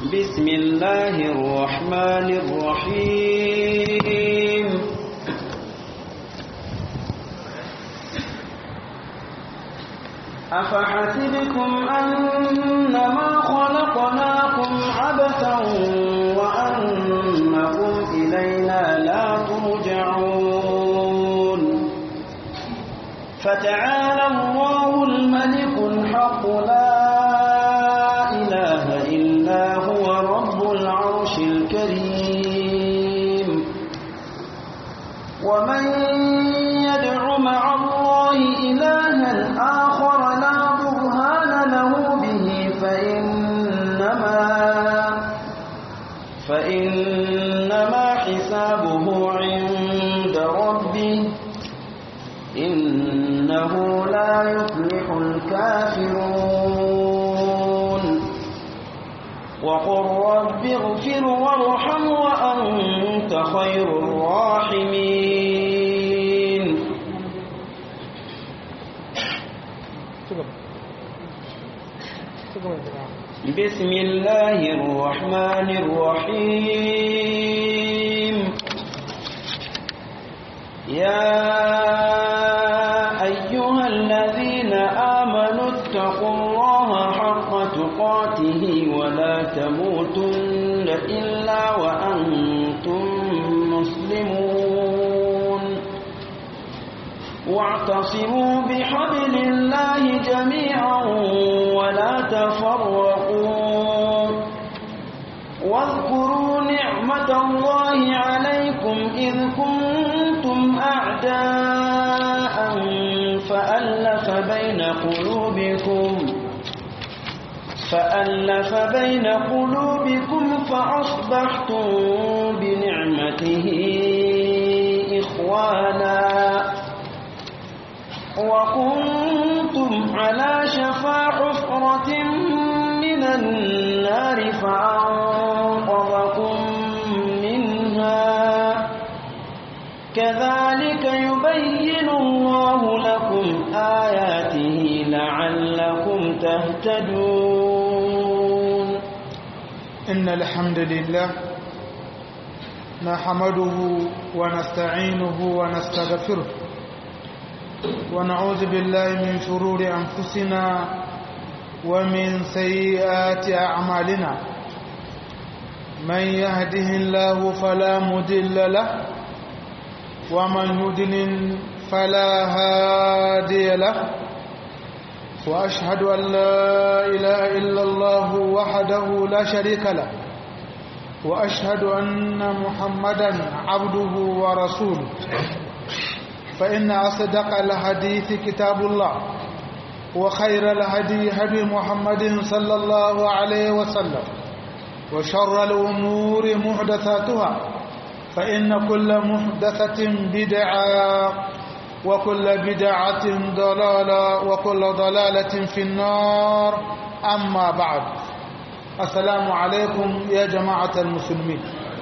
بسم الله الرحمن الرحيم أفحسبكم أنما خلقناكم عبثا وأنكم إلينا لا ترجعون فتعالى الله الملك الحق لا إله إلا هو رب العرش الكريم ومن يدع مع الله إلها آخر لا برهان له به فإنما فإنما حسابه عند ربه إنه لا يفلح الكافرون وقل رب اغفر وارحم وأنت خير الراحمين بسم الله الرحمن الرحيم يا أيها الذين آمنوا اتقوا الله حق تقاته ولا تموتن إلا وأنتم مسلمون واعتصموا بحبل الله جميعا ولا تفرقوا واذكروا نعمة الله عليكم إذ كنتم أعداء فألف بين قلوبكم فألف بين قلوبكم فأصبحتم بنعمته إخوانا وكنتم على شفا حفرة من النار فأنقذكم منها كذلك يبين الله لكم آياته لعلكم تهتدون إن الحمد لله نحمده ونستعينه ونستغفره ونعوذ بالله من شرور أنفسنا ومن سيئات أعمالنا من يهده الله فلا مدل له ومن يدلل فلا هادي له وأشهد أن لا إله إلا الله وحده لا شريك له وأشهد أن محمدا عبده ورسوله فإن أصدق الحديث كتاب الله وخير الهدي هدي محمد صلى الله عليه وسلم وشر الأمور محدثاتها فإن كل محدثة بدعة وكل بدعة ضلالة وكل ضلالة في النار أما بعد السلام عليكم يا جماعة المسلمين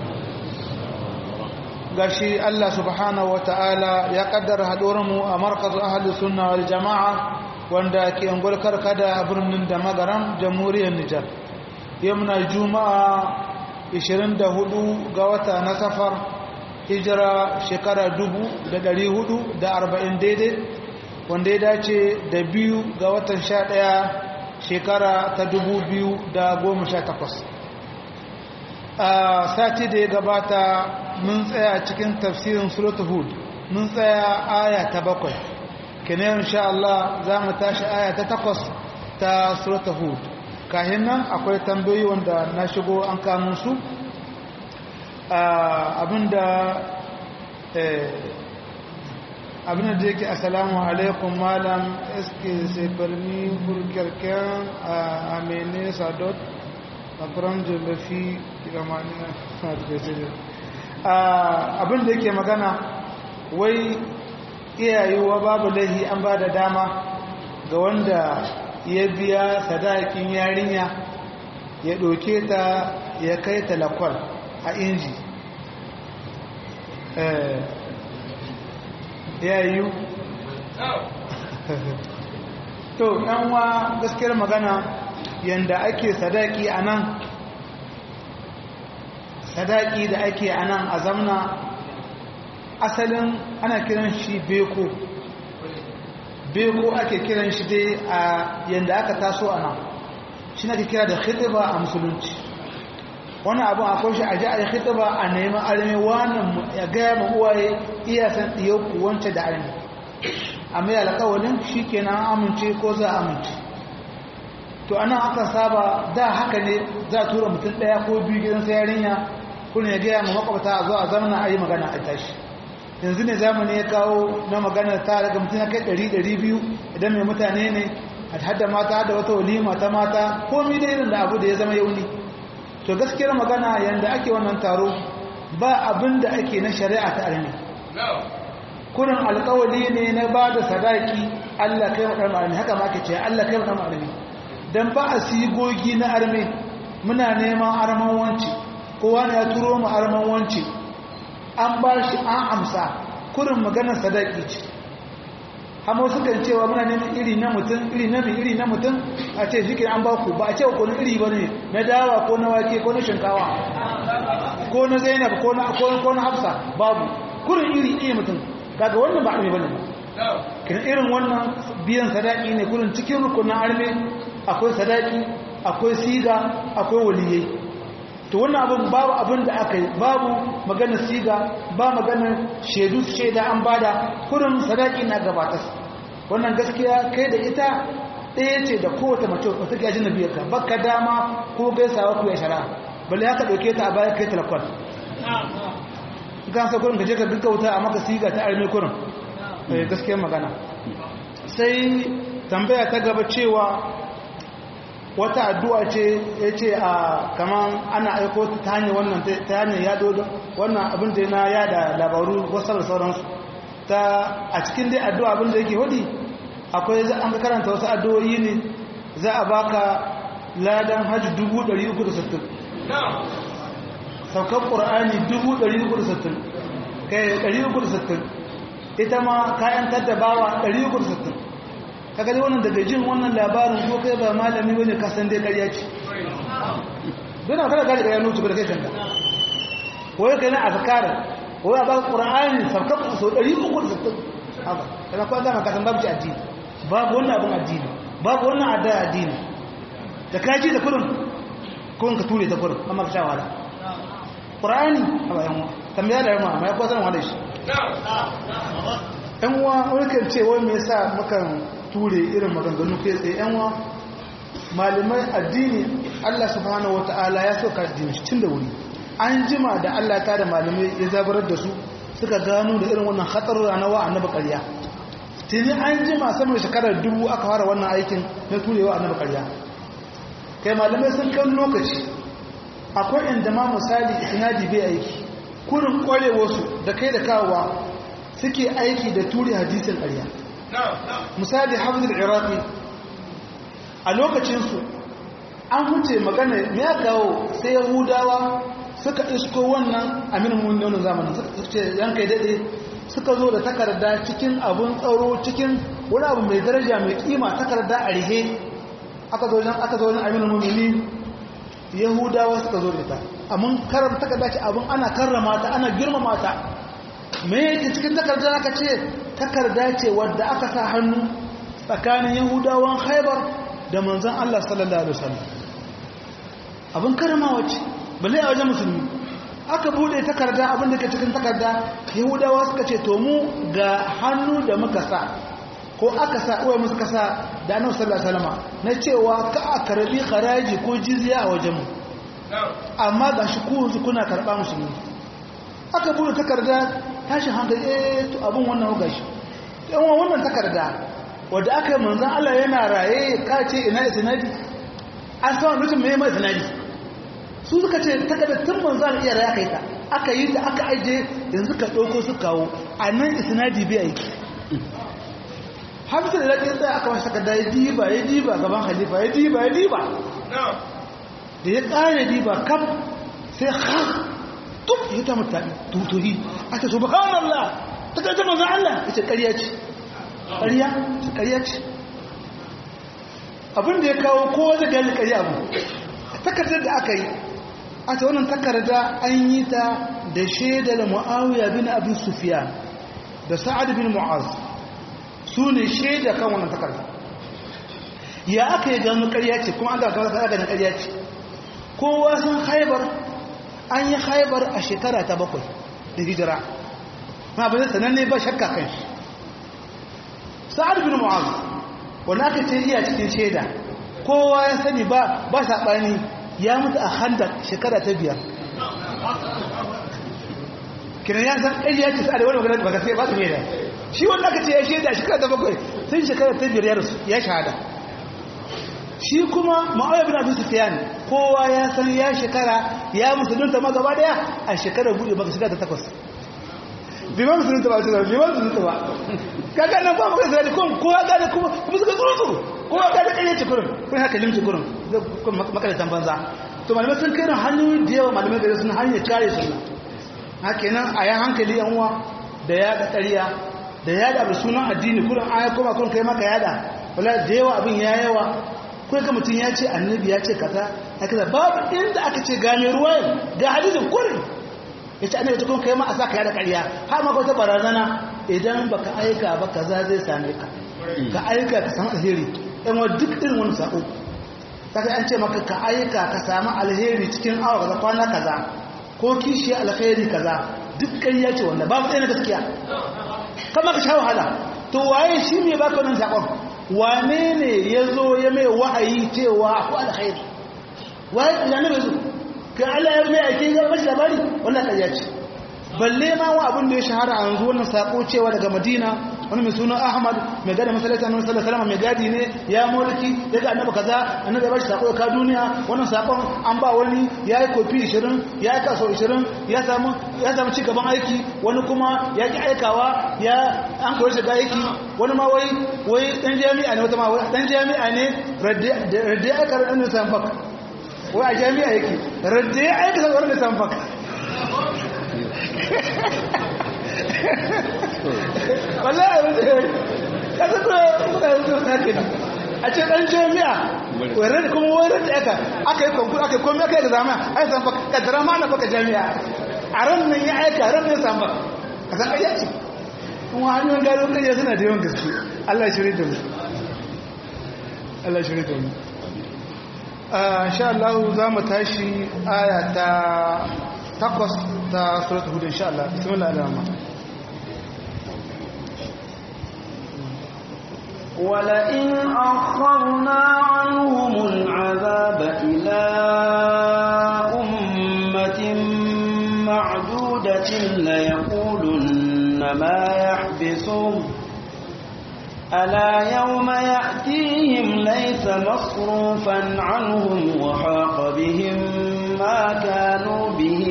gashi Allah subhanahu ta'ala ya kaddara haɗuwarmu a markaz ahli sunna wal jama'a wanda ke angulkar kada a birnin da magaram jamhuriyar Nijar yamna juma'a 24 ga wata na safar hijira shekara 440 daidai wanda ya dace da biyu ga watan 11 shekara ta 2018 a sati da ya gabata mun tsaya cikin tafsirin suratul hud mun tsaya aya ta bakwai kenan insha Allah za mu tashi aya ta takwas ta suratul hud kahin nan akwai tambayoyi wanda na shigo an kamun su abinda abinda da yake assalamu alaikum malam eske se permis pour quelqu'un à amener sa dot apprendre le fi abin da yake magana wai iyayewa babu laihi an ba da dama ga wanda ya biya sadakin yarinya ya ɗauke ta ya kai talakwal a inji ya yiwu to ɗanwa gaskiyar magana yanda ake sadaki a nan sadaki da ake a nan a zamna asalin ana kiran shi beko beko ake kiran shi dai a yadda aka taso a nan shi na kira da khitiba a musulunci wani abin akwai shi a ji a yi khitiba a nemi armi wannan ya gaya ma uwaye iya san ɗiyoku wance da armi a mai alƙawalin shi kenan amince ko za a amince to anan aka saba da haka ne za a tura mutum ɗaya ko biyu gidan sa yarinya kuna ya gaya ma makwabta a zo a zamana a yi magana a tashi yanzu ne zamani ya kawo na magana ta daga mutum ya kai ɗari ɗari biyu idan mai mutane ne a hada mata hada wata walima ta mata komi da irin da abu da ya zama yauni to gaskiyar magana yanda ake wannan taro ba abin da ake na shari'a ta armi kurin alkawali ne na ba da sadaki allah kai wa ɗan haka ma ake ce allah kai wa ɗan armi don ba a sigogi na armi muna neman arman wance kowa ne ya turo mu arman wance an ba shi an amsa kurin maganar sadaki ce hamo sukan cewa muna neman iri na mutum iri na mai iri na mutum a ce shi an ba ku ba a ce ko na iri ba ne na dawa ko na wake ko na shinkawa ko na zainab ko na ko na hafsa babu kurin iri ɗaya mutum kaga wannan ba arme bane kina irin wannan biyan sadaki ne kurin cikin rukunin arme akwai sadaki akwai siga akwai waliyai to wannan abin babu abin da aka yi babu magana siga ba magana shaidu shaida an bada kurin sadaki na gabatas wannan gaskiya kai da ita ɗaya ce da kowace mace wata ke ajin biyar ka baka dama ko gaisawa ku ya shara balle haka ɗauke ta a baya kai talakon gansa kurin ka je ka duka wuta a maka siga ta arme kurin gaskiyar magana sai tambaya ta gaba cewa wata addu'a ce ya ce a kaman ana aiko ta hanyar wannan ta hanyar yado wannan abin da na yada labaru wasu da sauransu ta a cikin dai addu'a abin da yake hudi akwai za an karanta wasu addu'o'i ne za a baka ladan hajji 360 saukar ƙura'ani 360 kai 360 ita ma kayan tattabawa 360 kaga dai wannan daga jin wannan labarin ko kai ba malami bane ka san dai ƙarya ce don a kada gari ƙarya nutu da kai kanka wai kai na azkar wai a baka qur'ani sarka so 360 haka kana ko ga ka san babu addini babu wannan abin addini babu wannan adda addini da ka ji da kurin ko ka ture ta kurin amma ka sha wahala qur'ani haba yan tambaya da yamma mai ko san wanda shi yan uwa wani kan ce wai me yasa mukan ture irin maganganu kai tsaye yanwa malamai addini Allah subhanahu wata'ala ya soka addini tun da wuri an jima da Allah ta da malamai ya zabarar da su suka gano da irin wannan hatsarura na wa annabi ƙarya tuni an jima sama shekarar dubu aka fara wannan aikin na turewa annabi ƙarya kai malamai sun kan lokaci akwai inda ma misali isnadi bai aiki kurin ƙwarewarsu da kai da kawowa suke aiki da ture hadisin ƙarya misali hafizul iraqi a lokacinsu an huce magana ya kawo sai yahudawa suka isko wannan aminin wannan zamanin suka ce yankai daɗe suka zo da takarda cikin abun tsaro cikin wani abu mai daraja mai kima takarda a rihe aka zo wajen aka zo wajen aminin mumini yahudawa suka zo da ta amma karam takarda ce abun ana karrama ta ana girmama ta me yake cikin takarda aka ce takarda ce wadda aka sa hannu tsakanin yahudawan haibar da manzan Allah sallallahu Alaihi wasallam abin karamawa ce balle a wajen musulmi aka bude takarda abin da ke cikin takarda yahudawa suka ce to mu ga hannu da muka sa ko aka sa uwa musu kasa da annabi sallallahu alaihi wasallam na cewa ka a karbi haraji ko jizya a wajen mu amma ga shi ku yanzu kuna karba musulmi aka bude takarda tashin hankali eh to abin wannan ga shi yan wannan takarda wadda aka yi manzan Allah yana raye ka ce ina isnadi an sama mutum mai mai isnadi su suka ce takardar tun manzan iya raye aka yi ta aka yi ta aka aje yanzu ka ɗauko su kawo a nan isnadi bai aiki hamsa da laƙin tsaye aka mashi takarda ya diba ya diba gaban halifa ya diba ya diba da ya ƙare diba kam sai ha tuk ya ta mutane tutuhi a ta subhanallah takardar manzan Allah ya ce ƙarya ce ƙarya ƙarya ce abin da ya kawo kowa da gani ƙarya abu takardar da aka yi a ta wannan takarda an yi ta da shaidar mu'awiya bin abin sufiyan da sa'ad bin mu'az su ne shaida kan wannan takarda ya aka yi gano ƙarya ce kuma an ga gano ganin ƙarya ce kowa sun haibar an yi haibar a shekara ta bakwai da hijira ma ba zai sananne ba shakka kan shi sa'ad bin mu'az wanda aka ce iya cikin shaida kowa ya sani ba ba saɓani ya mutu a handa shekara ta biyar kiran ya san ɗaya ya ce sa'ad wani magana ba ka sai ba su shaida shi wanda aka ce ya shaida shekara ta bakwai sun shekara ta biyar ya shahada shi kuma ma'auya bin abin sufiyan kowa ya san ya shekara ya musulunta ma gaba daya a shekarar buɗe baka shiga ta takwas biman musulunta ba su biman musulunta ba kaga nan ba maka zai kun kowa gane kuma kuma suka tsuru tsuru kowa gane kanye ci kurin kun haka limci kurin makaratan banza to malamai sun kai hanyoyi da yawa malamai gare sun hanyar kare su haka nan a yan hankali yan uwa da ya da ƙarya da ya da sunan addini kurin aya kuma kurin kai maka yada wala da yawa abin ya yawa kai ga mutum ya ce annabi ya ce kaza haka babu inda aka ce gane ruwa ga hadisin kurin ya ce annabi tukun kai ma a sa ka yada ƙarya har ma wata barazana idan baka aika ba kaza zai same ka ka aika ka samu alheri ɗan wa duk irin wani sako ta kai an ce maka ka aika ka samu alheri cikin awa kaza kwana kaza ko kishi alheri kaza duk ƙarya ce wanda babu ɗaya na gaskiya kama ka sha wahala to waye shi ne baka wannan sakon wane ne ya zo ya mai wa'ayi cewa ko alkhairi waye ya ne bai zo ka Allah ya mai ake ga mashi labari wannan ƙarya ce balle ma wa abin da ya shahara a yanzu wannan sako cewa daga Madina wani mai suna Ahmad mai gadi masallacin Annabi sallallahu alaihi wasallam mai gadi ne ya mulki ya ga annabi kaza annabi ya bashi sako ka duniya wannan sakon an ba wani yayi kofi 20 yayi kaso 20 ya samu ya samu ci gaban aiki wani kuma ya ki aikawa ya an koyi shiga aiki wani ma wai wai dan jami'a ne wata ma wai dan jami'a ne radde radde aka radde sanfak wai a jami'a yake radde aka radde sanfak wallahi abin da kasa kuma kuna yanzu take ne a ce dan jami'a wani kuma wani da aka aka yi konkur aka yi komi aka yi zama ai san fa kaddara ma na baka jami'a a ran nan ya aika ran nan samu a san ƙarya ce kuma hanyoyin gado ƙarya suna da yawan gaske Allah ya shirya da mu Allah ya shirya da mu insha Allah za mu tashi aya ta takwas ta suratul hud insha Allah bismillah ar-rahman ولئن أخرنا عنهم العذاب إلى أمة معدودة ليقولن ما يحبسهم ألا يوم يأتيهم ليس مصروفا عنهم وحاق بهم ما كانوا به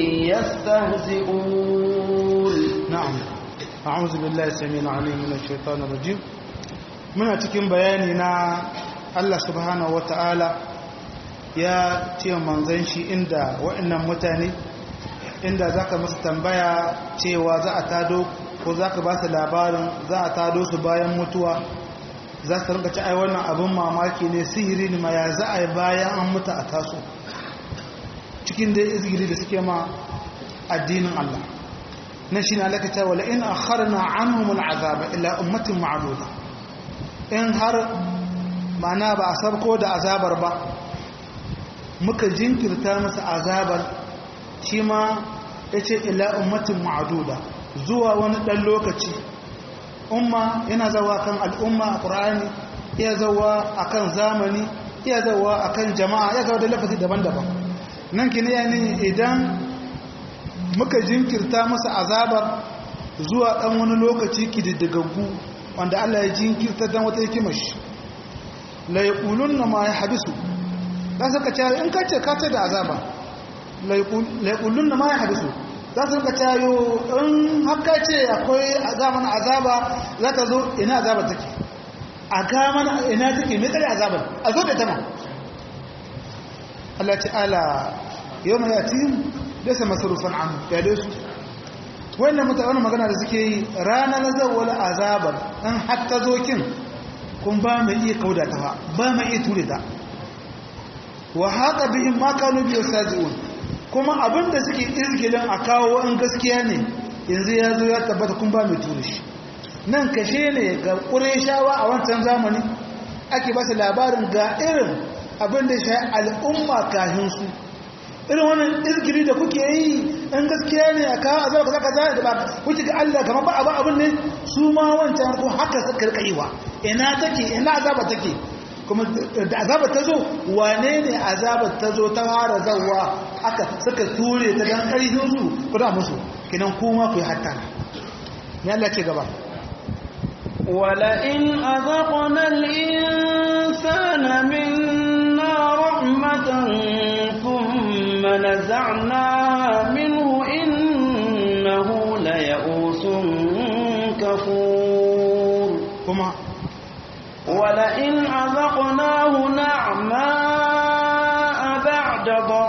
يستهزئون نعم أعوذ بالله السميع العليم من الشيطان الرجيم muna cikin bayani na Allah subhanahu wata'ala ya ce manzan shi inda wa'annan mutane inda za ka masu tambaya cewa za a tado ko za ka ba su labarin za a tado su bayan mutuwa za su rinka ci ai wannan abin mamaki ne sihiri ne ma ya za a yi bayan an mutu a taso cikin da izgiri da suke ma addinin Allah na shi na lakata wala in akharna anhum al'azaba ila ummatin ma'duda in har mana ba a sabko da azabar ba muka jinkirta masa azabar shi ma ya ce ila ummatin ma'aduda zuwa wani ɗan lokaci umma yana zawa kan al'umma a ƙura'ani iya zawa a kan zamani iya zawa a kan jama'a ya zawa da lafazi daban-daban nan kini ya ne idan muka jinkirta masa azabar zuwa ɗan wani lokaci kididdigaggu wanda Allah ya jinkirta dan wata hikimar shi la yaqulunna ma yahbisu za su ka cewa in ka ce ka ce da azaba la yaqulunna ma yahbisu za su ka cewa in haka ce akwai azaban azaba za ta zo ina azaba take a ga mana ina take me tsare azaban a zo da tama Allah ta'ala yawma yatim laysa masrufan anhu ya dai su wannan mutane magana da suke yi ranar zawwal azabar dan hatta zokin kun ba mai iya kauda ta ba ba mai iya ture ta wa haka bihim ma kanu bi yasaziun kuma abinda suke izgilin a kawo in gaskiya ne yanzu ya zo ya tabbata kun ba mai ture shi nan kashe ne ga ƙureshawa a wancan zamani ake ba su labarin ga irin abinda shi al'umma kahin su irin wannan izgiri da kuke yi in gaskiya ne a kawo azaba kaza kaza da ba kuke ga Allah kamar ba abu abin ne su ma wancan ko haka suka rika yi wa ina take ina azaba take kuma da azaba ta zo wane ne azaba ta zo ta fara zawa aka suka ture ta dan karfin su kuna musu kinan kuma ku yi hatta ne Allah ce gaba ولئن أذقنا الإنسان منا رحمة ثم نزعناها منه إنه ليئوس كفور كما ولئن أذقناه نعماء بعد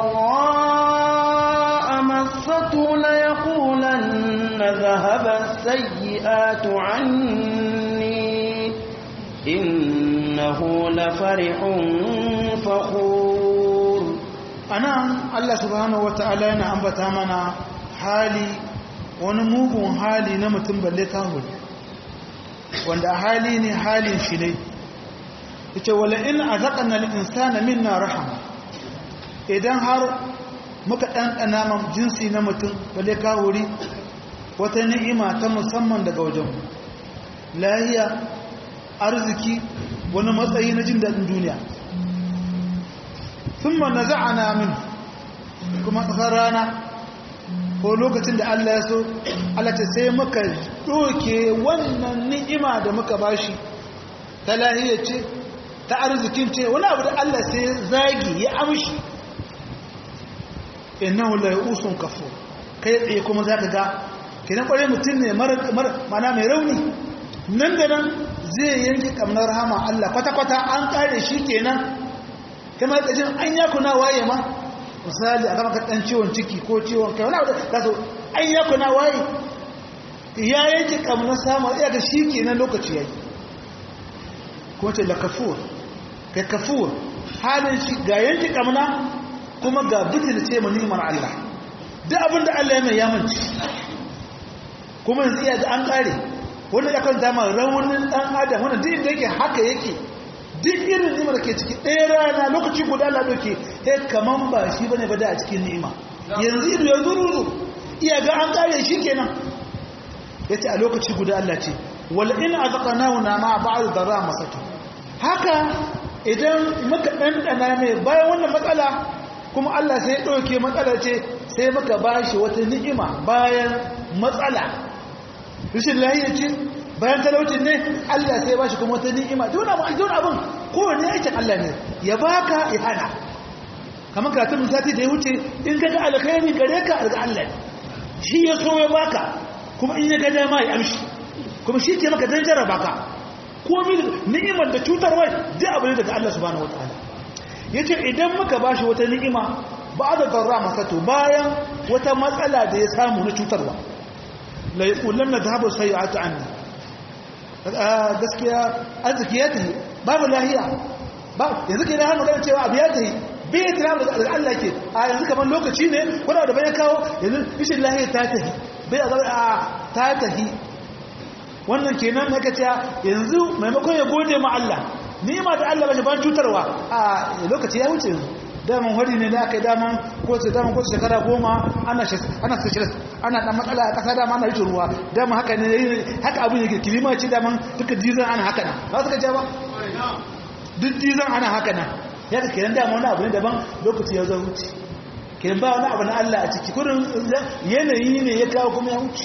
ضراء مسته ليقولن ذهب السيئات عني إنه لفرح فخور anan Allah subhanahu wata'ala yana ambata mana hali wani mugun hali na mutum balle kahuri wanda hali ne halin shi ne yace wala in azaqna lil insana minna rahama idan har muka ɗanɗana ma jinsi na mutum balle kahuri wata ni'ima ta musamman daga wajen lahiya arziki wani matsayi na jin daɗin duniya sun na za'ana min kuma tsakar rana ko lokacin da Allah ya so Allah ce sai muka ɗoke wannan ni'ima da muka bashi ta lahiyar ce ta arzikin ce wani abu da Allah sai zagi ya amshi innahu la yusun kafur kai tsaye kuma zaka ga kenan kwarai mutum ne mana mai rauni nan da nan zai yanke kamnar rahama Allah kwata-kwata an kare shi kenan kama da jin an yaku na waye ma misali a kama ɗan ciwon ciki ko ciwon kai wani abu da su an yaku na waye ya yanke kamnar samun iya ga shi kenan lokaci ya yi kuma ce la kafur kai kafur halin shi ga yanke kamna kuma ga bitin ce ma nimar Allah duk abin da Allah ya mai yamanci kuma yanzu iya da an kare wanda ya kan zama raunin dan adam wanda duk inda yake haka yake duk irin nimar ke ciki ɗaya rana lokaci guda Allah doke eh kaman ba shi bane ba da a cikin ni'ima yanzu ido ya zururu iya ga an kare shi kenan yace a lokaci guda Allah ce wal in azqanahu na ma ba'd darra masatu haka idan muka dandana mai bayan wannan matsala kuma Allah sai ya ɗauke matsala ce sai muka ba shi wata ni'ima bayan matsala rashin lahiya ce bayan talaucin ne Allah sai ba shi kuma wata ni'ima dole abin dole abin kowane aikin Allah ne ya baka ya hana kamar karatun sati da ya wuce in ka ga alkhairi gare ka daga Allah ne shi ya so ya baka kuma in ya ga dama ya amshi kuma shi ke maka dan jarraba ka komai ni'imar da cutarwa duk abu ne daga Allah subhanahu wataala ya ce idan muka ba shi wata ni'ima ba da zarra masato bayan wata matsala da ya samu na cutarwa laikulun na zahabar sai a ta'anni gaskiya arziki ya tafi babu lahiya yanzu ke na har magana cewa abu ya tafi bai yi tira da Allah ke a yanzu kamar lokaci ne wadda da bayan kawo yanzu ishin lahiya ta tafi bai a ta tafi wannan kenan na kaca yanzu maimakon ya gode ma Allah nima da Allah bashi ban cutarwa a lokaci ya wuce daman hori ne da aka yi daman ko ce daman ko shekara goma ana ana specialist ana dan matsala a kasa dama ana rike ruwa daman haka ne haka abin yake kilima ce daman duka dizan ana haka nan ba su ka ja ba duk dizan ana haka nan ya ka kenan daman wani abu ne daban lokaci ya zo wuce kenan ba wani abu na Allah a ciki kurin yanayi ne ya kawo kuma ya wuce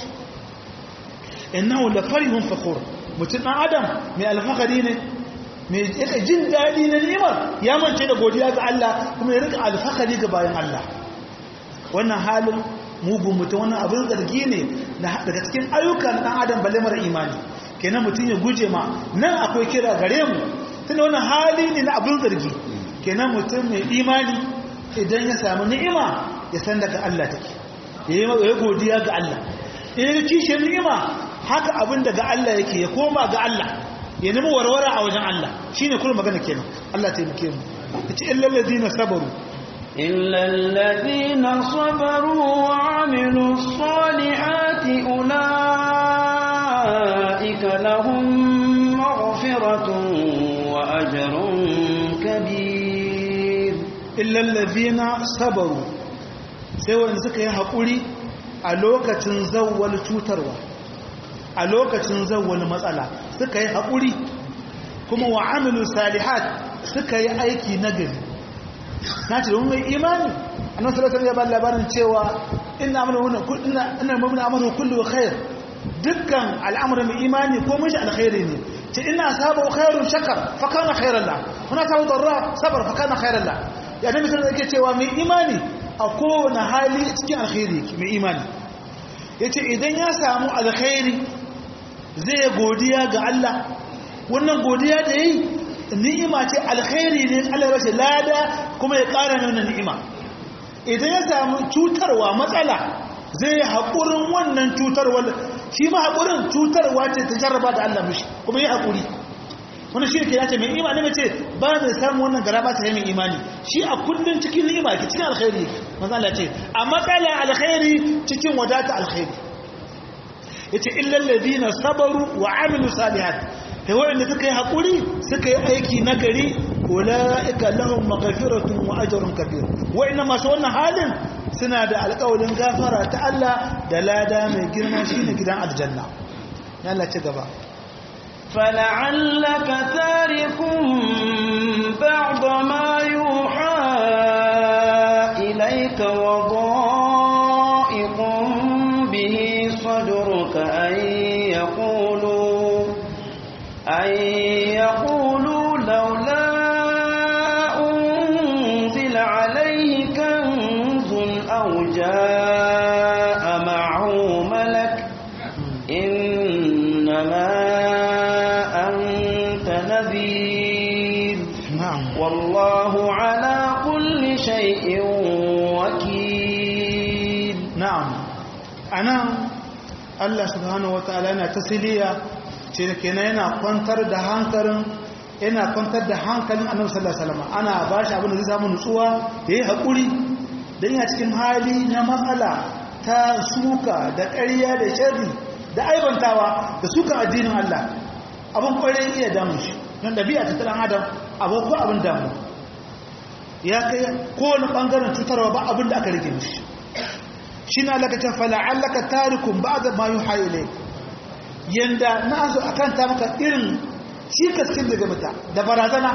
innahu la farihun fakhur mutum dan adam mai alfakari ne mai yaka jin daɗi na ni'imar ya mance da godiya ga Allah kuma ya rika alfakari ga bayan Allah wannan halin mugun mutum wannan abin zargi ne daga cikin ayyukan ɗan adam balle mara imani kenan mutum ya guje ma nan akwai kira gare mu tunda wannan hali ne na abin zargi kenan mutum mai imani idan ya samu ni'ima ya san daga Allah take ya yi godiya ga Allah in ya kishe ni'ima haka abin daga Allah yake ya koma ga Allah ya nemi warware a wajen Allah shine kullum magana kenan Allah taimake mu yace illal ladina sabaru إلا الذين صبروا وعملوا الصالحات أولئك لهم مغفرة وأجر كبير إلا الذين صبروا سوى أن سكي حقولي ألوكة زول توتروا ألوكة زول مسألة سكي حقولي كما وعملوا صالحات سكي أيكي نجل ناتي لهم إيماني annabi sallallahu alaihi wasallam ya labarin cewa inna amru inna inna mu'minu amru kullu khair dukkan al'amru mai imani ko mun shi alkhairi ne ce inna asabu khairun shakar fa kana khairan la kuna ta darra sabar fa kana khairan la ya nabi sallallahu alaihi cewa mai imani a kowane hali cikin alkhairi mai imani yace idan ya samu alkhairi zai godiya ga Allah wannan godiya da yi ni'ima ce alkhairi ne Allah ya lada kuma ya ƙara nuna ni'ima idan ya samu cutarwa matsala zai haƙurin wannan cutarwa shi ma haƙurin cutarwa ce ta jarraba da Allah mishi kuma yi haƙuri wani shi ke yace mai imani mace ba zai samu wannan gara ba ta yi mai imani shi a kullum cikin ni'ima ke cikin alkhairi manzo Allah ce a matsala alkhairi cikin wadata alkhairi yace illal ladina sabaru wa amilu salihat kai wanda suka yi haƙuri suka yi aiki na gari ula'ika lahum maghfiratun wa ajrun kabir wa'inna masu wannan halin suna da alƙawarin gafara ta Allah da lada mai girma shine gidan aljanna ya Allah ci gaba فلعلك تارك بعض ما يوحى إليك وضائق به صدرك أن يقولوا أن يقولوا لولا أنزل عليه كنز أو جاء معه ملك إنما أنت نذير na'am والله على كل شيء وكيل na'am anan Allah subhanahu wataala yana tasiliya ce kenan yana kwantar da hankalin yana kwantar da hankalin Annabi sallallahu alaihi wasallam ana bashi abin da zai samu nutsuwa yayi hakuri dan yana cikin hali na matsala ta suka da ƙarya da sharri da aibantawa da suka addinin Allah abin kwarai iya damu shi don dabi'a ta dan adam abu ko abin damu ya kai kowane bangaren cutarwa ba abin da aka rike mishi shi na lakacin fala'allaka tarikun ba da mayu haile yadda na so a kanta maka irin cikaskin daga mata da barazana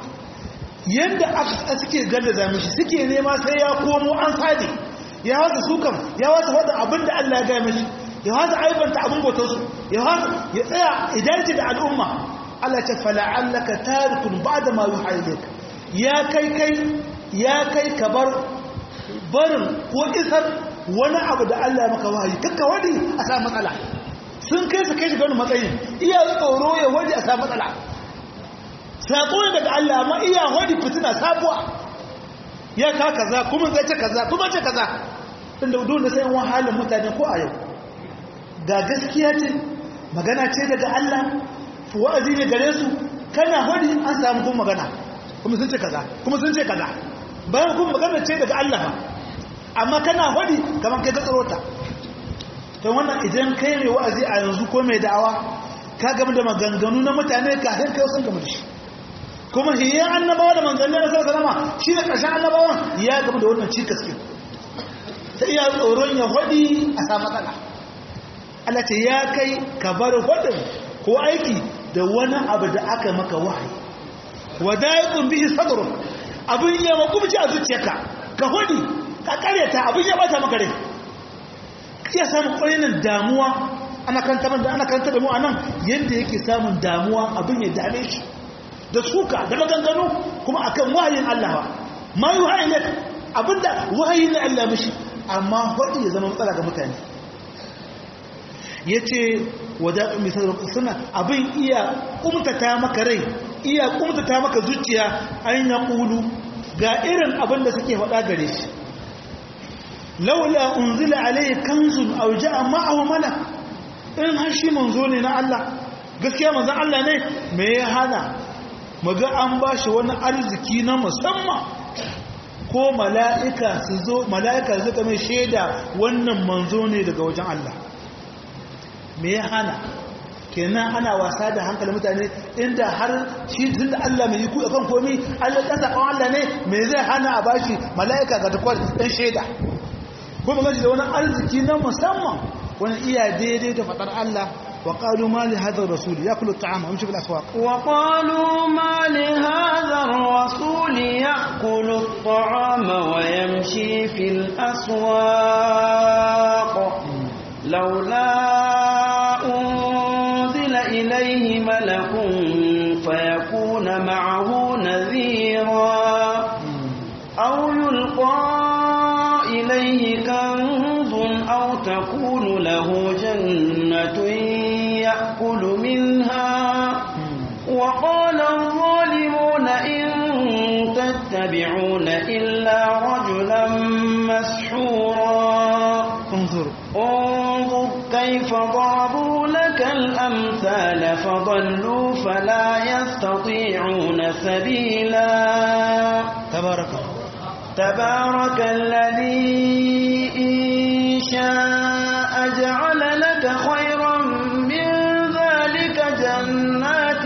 yadda aka suke gada zami shi suke nema sai ya komo an sadi ya wata sukan ya wata wadda abin da Allah ya gaya mashi ya wata aibanta abin bautarsu ya wata ya tsaya idanci da al'umma Allah ce fala'allaka tarikun ba da mayu haile ya kai kai ya kai ka bar barin ko isar wani abu da Allah maka wahayi kakka wani a sa matsala sun kai su kai shi wani matsayin iya tsoro ya wani a sa matsala saƙo ne daga Allah amma iya wani fitina sabuwa ya ka kaza kuma zai ce kaza kuma ce kaza inda dole sai wani halin mutane ko a yau ga gaskiya ce magana ce daga Allah wa'azi ne gare su kana wani an samu kuma magana kuma sun ce kaza kuma sun ce kaza bayan kuma magana ce daga Allah ba amma kana hudi kamar kai gatsarota to wannan idan kai mai wa'azi a yanzu ko mai da'awa ka gama da maganganu na mutane kafin kai sun gama da shi kuma hiyan annabawa da manzanni na sallallahu alaihi shi da ƙarshen annabawan ya gama da wannan cikas din sai iya tsoron ya hudi a sa matsala Allah ce ya kai ka bar hudin ko aiki da wani abu da aka maka wahayi wadaiqun bihi sadruk abin ya makumci a zuciyarka ka hudi ka karyata abin ya bata maka rai iya samun ƙwarinin damuwa ana kanta da ana kanta da mu anan yadda yake samun damuwa abin ya dame shi da suka da maganganu kuma akan wahayin Allah ba ma yi wahayi ne abinda wahayi ne Allah mishi amma hudu ya zama matsala ga mutane ya ce wadaɗin misal suna abin iya kumtata maka rai iya kumtata maka zuciya an ya ƙulu ga irin abin da suke faɗa gare shi laula unzila alayhi kanzun aw jaa ma'ahu malak in har shi manzo ne na Allah gaskiya manzon Allah ne me ya hana muga an bashi wani arziki na musamman ko mala'ika su zo mala'ika su mai shaida wannan manzo ne daga wajen Allah me ya hana kenan ana wasa da hankalin mutane inda har shi tun da Allah mai yiku akan komi Allah ɗan saƙon Allah ne me zai hana a bashi mala'ika ga takwar ɗan shaida kuma gaji da wani arziki na musamman wani iya daidai da faɗar Allah وقالوا ما لهذا الرسول يأكل الطعام ويمشي في الأسواق وقالوا ما لهذا الرسول يأكل الطعام ويمشي في الأسواق لولا أنزل إليه ملك فيكون معه نذيرا أو يلقى إليه كنز أو تكون له جنة يأكل منها وقال الظالمون إن تتبعون إلا رجلا مسحورا انظر انظر كيف ضربوا لك الأمثال فضلوا فلا يستطيعون سبيلا تبارك الله تبارك الذي إن شاء جعل لك خيرا من ذلك جنات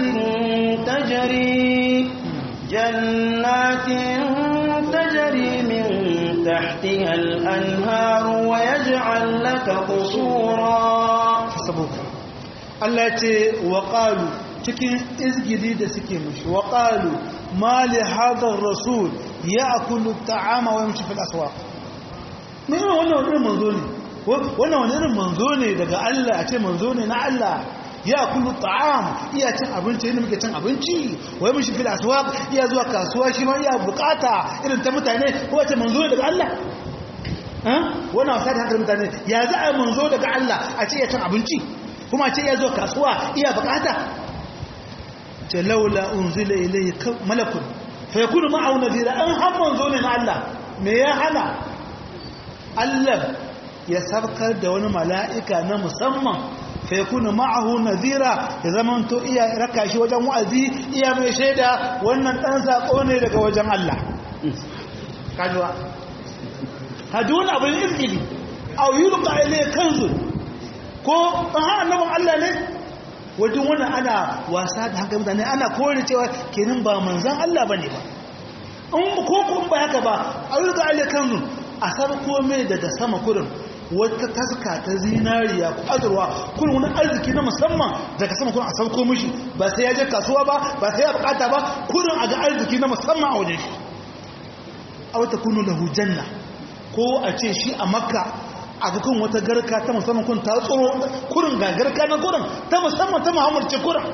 تجري جنات تجري من تحتها الأنهار ويجعل لك قصورا حسبوك Allah ce wa ƙalu cikin izgidi da suke mashi wa ƙalu ma li hadar rasul ya akulu ta'ama wa yamshi fil aswaq me wannan wani irin manzo ne wannan wani irin manzo ne daga Allah a ce manzo ne na Allah ya akulu ta'am iya cin abinci inda muke cin abinci wa yamshi fil aswaq iya zuwa kasuwa shi ma iya bukata irin ta mutane ko ce manzo ne daga Allah wannan wasa da hankalin mutane ya za a manzo daga Allah a ce ya cin abinci kuma ce ya zo kasuwa iya bukata ce laula unzila ilayhi malakun fa yakunu ma'ahu nadira an hamman zo ne na Allah me ya hana Allah ya sabkar da wani mala'ika na musamman fa yakunu ma'ahu nadira ya zaman to iya raka shi wajen wa'azi iya mai shaida wannan dan sako ne daga wajen Allah kajuwa haduna abin izgili aw yulqa ilayhi kanzun ko ha annabin Allah ne wajen wannan ana wasa da hankali mutane ana kore cewa kenan ba manzan Allah ba ne ba in ko kun ba haka ba a yi ga alikanzu a saba kome daga sama kurin wata taska ta zinariya ko azurwa kurin wani arziki na musamman daga sama kurin a sauko mishi ba sai ya je kasuwa ba ba sai ya bukata ba kurin a ga arziki na musamman a wajen shi a wata kunu lahu janna ko a ce shi a makka a kan wata garka ta musamman kun ta tsoro kurin ga garka na kurin ta musamman ta muhammad ce kurin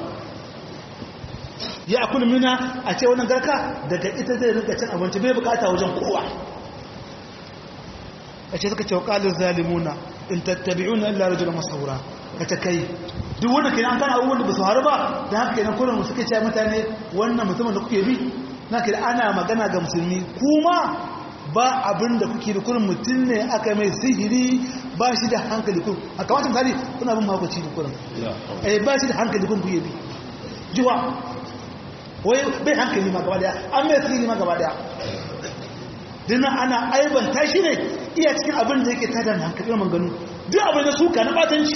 ya akulu mina a ce wannan garka daga ita zai rinka cin abinci bai bukata wajen kowa a ce suka ce wakalin zalimuna in tattabi'una illa rajulan masawura ka ta kai duk wanda ke an kana abubuwan da ba su haru ba da haka kenan kullum suka ce mutane wannan mutumin da kuke bi na ke ana magana ga musulmi kuma ba abin da kuke da kurin mutum ne aka mai sihiri ba shi da hankali kun a kamata misali kuna bin mahaukaci da kurin eh ba shi da hankali kun kuye bi jiwa wai bai hankali ma gaba daya an mai sihiri ma gaba daya dina ana aibanta shi ne iya cikin abin da yake tada hankali na manganu duk abin da suka na batanci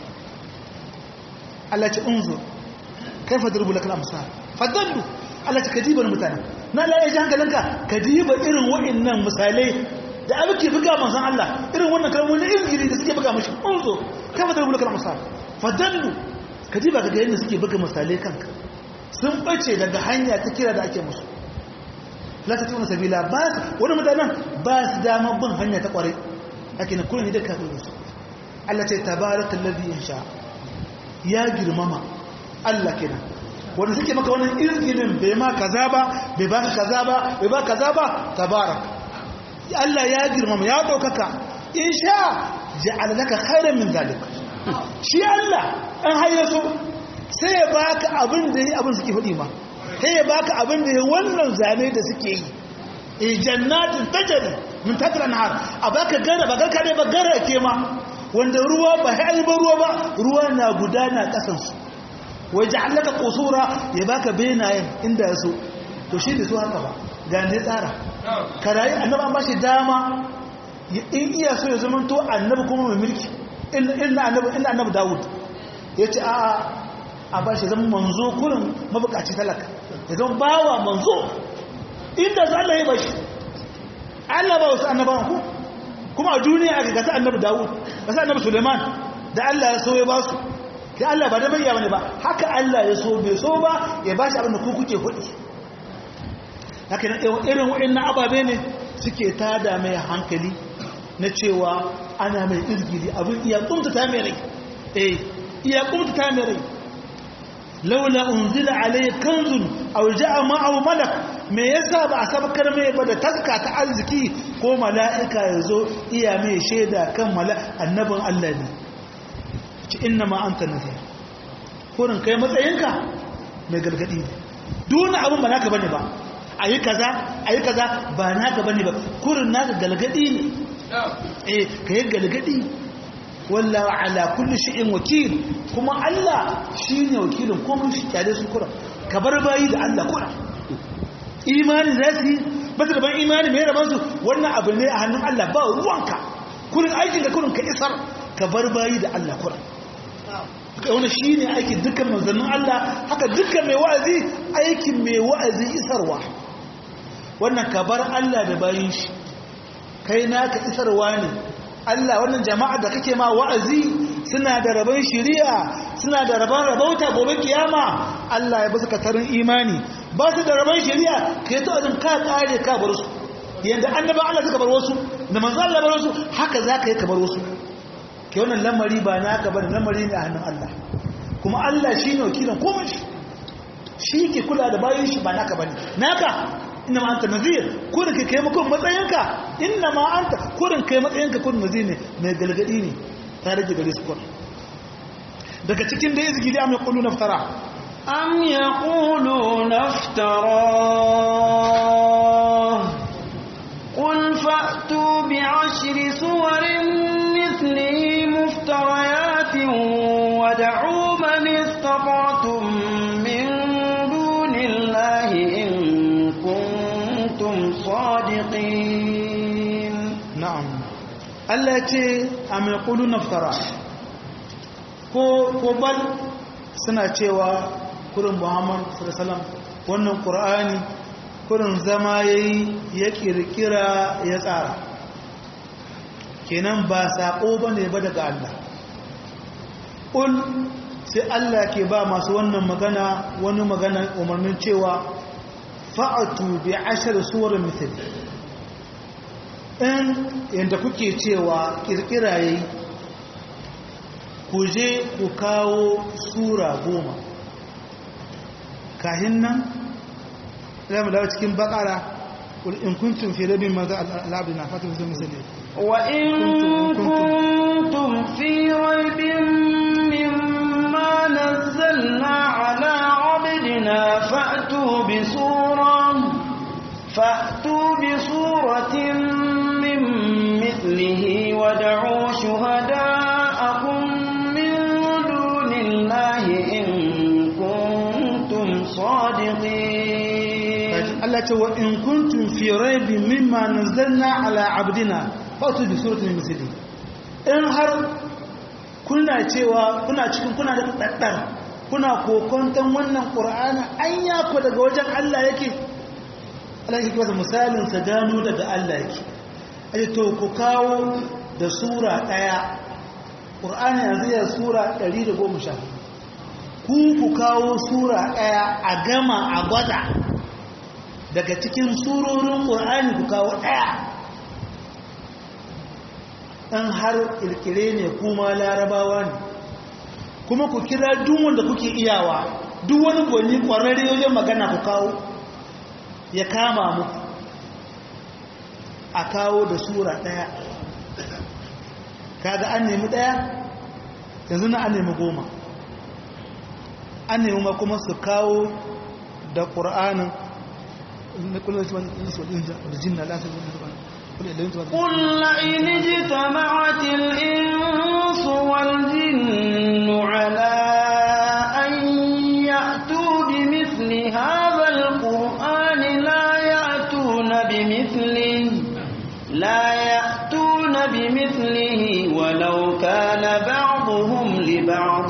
Allah ce unzur kaifa darbu lakal amsal fadallu Allah ce kadibar mutane na la ya ji hankalinka kadiba irin wa'annan misalai da abin ke buga manzon Allah irin wannan kalmomin izgiri da suke buga mashi unzur kaifa darbu lakal amsal fadallu kadiba ga yadda suke buga misalai kanka sun bace daga hanya ta kira da ake musu la ta tuna sabila ba wani mutanen ba su dama bin hanya ta kware ake na kullum da kafin su Allah ce tabarakal ladhi insha ya girmama Allah kenan wanda suke maka wannan izinin bai ma kaza ba bai ba kaza ba bai ba kaza ba tabarak Allah ya girmama ya daukaka insha ja'al laka khairan min zalik shi Allah an hayyaso sai ya baka abin da yi abin suke faɗi ma sai ya baka abin da ya wannan zane da suke yi e jannatin tajari min tatran har a baka gara ba garka ne ba gara ke ma wanda ruwa ba hai ba ruwa ba ruwa na gudana kasan su wai ja'alaka qusura ya baka benayen inda yaso to shi da su haka ba ga ne tsara karayi annabi an bashi dama in iya so ya zama to annabi kuma mai mulki inna annabi inna annabi Dawud yace a a a bashi zama manzo kurin mabukaci talaka ya zama bawa manzo inda za Allah ya bashi Allah ba wasu annabawan ku kuma a duniya aka gasa annabi Dawud gasa annabi Suleiman da Allah ya so ya ba su da Allah ba da bayya bane ba haka Allah ya so bai so ba ya bashi abin da ku kuke hudi haka na irin wa'annan ababe ne suke tada mai hankali na cewa ana mai izgili abin iya kumta ta mai rai eh iya kumta ta mai rai laula unzila alayhi kanzun aw ja'a ma'ahu malak me yasa ba a sabkar mai ba da taska ta arziki ko mala'ika yazo iya mai shaida kan mala annabin Allah ne ci inna ma anta nazir kurin kai matsayinka mai gargadi ne duna abin ba naka bane ba ayi kaza ayi kaza ba naka bane ba kurin naka galgadi ne eh kai galgadi wallahu ala kulli shay'in wakil kuma Allah shine wakilin komai shi kyale su kura ka bar bayi da Allah kura imani zati ba da ban imani mai raban su wannan abu ne a hannun Allah ba ruwanka kurin aikin ka kurin ka isar ka bar bayi da Allah kura wani shi ne aikin dukkan manzannin Allah haka dukkan mai wa'azi aikin mai wa'azi isarwa wannan ka bar Allah da bayin shi kai naka isarwa ne Allah wannan jama'a da kake ma wa'azi suna da rabon shiriya suna da rabon rabauta gobe kiyama Allah ya basu katarin imani ba su da rabon shiriya kai ta wajen ka kare ka bar su yanda annaba Allah suka bar wasu da manzo Allah bar wasu haka zaka yi ka bar wasu ke wannan lamari ba naka bane lamari ne a hannun Allah kuma Allah shine wakilin komai shi ke kula da bayin shi ba naka bane naka inna ma anta nazir kurin kai kai makon matsayinka inna ma anta kurin kai matsayinka kurin nazir ne mai galgadi ne ta rage gare su kurin daga cikin da izgi da am yaqulu naftara am yaqulu naftara qul fa'tu bi'ashri suwarin mithlihi muftariyatin wad'u man istata'tum min dunillahi in صادقين نعم Allah ce a mai kudu naftara ko bal suna cewa kurin muhammad sallallahu wannan ƙur'ani kurin zama ya yi ya ƙirƙira ya tsara kenan ba saƙo ba ne ba daga Allah ƙul sai Allah ke ba masu wannan magana wani magana umarnin cewa fa'atu bi ashar suwar mithali in yadda kuke cewa kirkira yayi ku je ku kawo sura goma kahin nan zama dawo cikin bakara in kuntum fi rabin maza al'abdi na fatan zai misali wa in kuntum fi raibin mimma nazzalna ala abdina fa'tu bi sura fa'tu bi suratin min mithlihi wad'u shuhada'akum min dunillahi in kuntum sadiqin Allah ce wa in kuntum fi raibin mimma nazzalna ala abdina fa'tu bi suratin misli in har kuna cewa kuna cikin kuna da daddar kuna kokonton wannan qur'ani an ya ku daga wajen Allah yake Allah yake masa misalin sa gano daga Allah yake ai to ku kawo da sura daya qur'ani yanzu ya sura 110 ku ku kawo sura daya a gama a gwada daga cikin surorin ƙur'ani ku kawo ɗaya ɗan har ƙirƙire ne kuma larabawa ne kuma ku kira duk wanda kuke iyawa duk wani gwani ƙwararre wajen magana ku kawo ya kama muku a kawo da sura ɗaya kaga an nemi ɗaya yanzu na an nemi goma an nemi ma kuma su kawo da ƙur'anin قل الجن لا قل لئن اجتمعت الإنس والجن على أن يأتوا بمثل هذا القرآن لا يأتون بمثله بمثله ولو كان بعضهم لبعض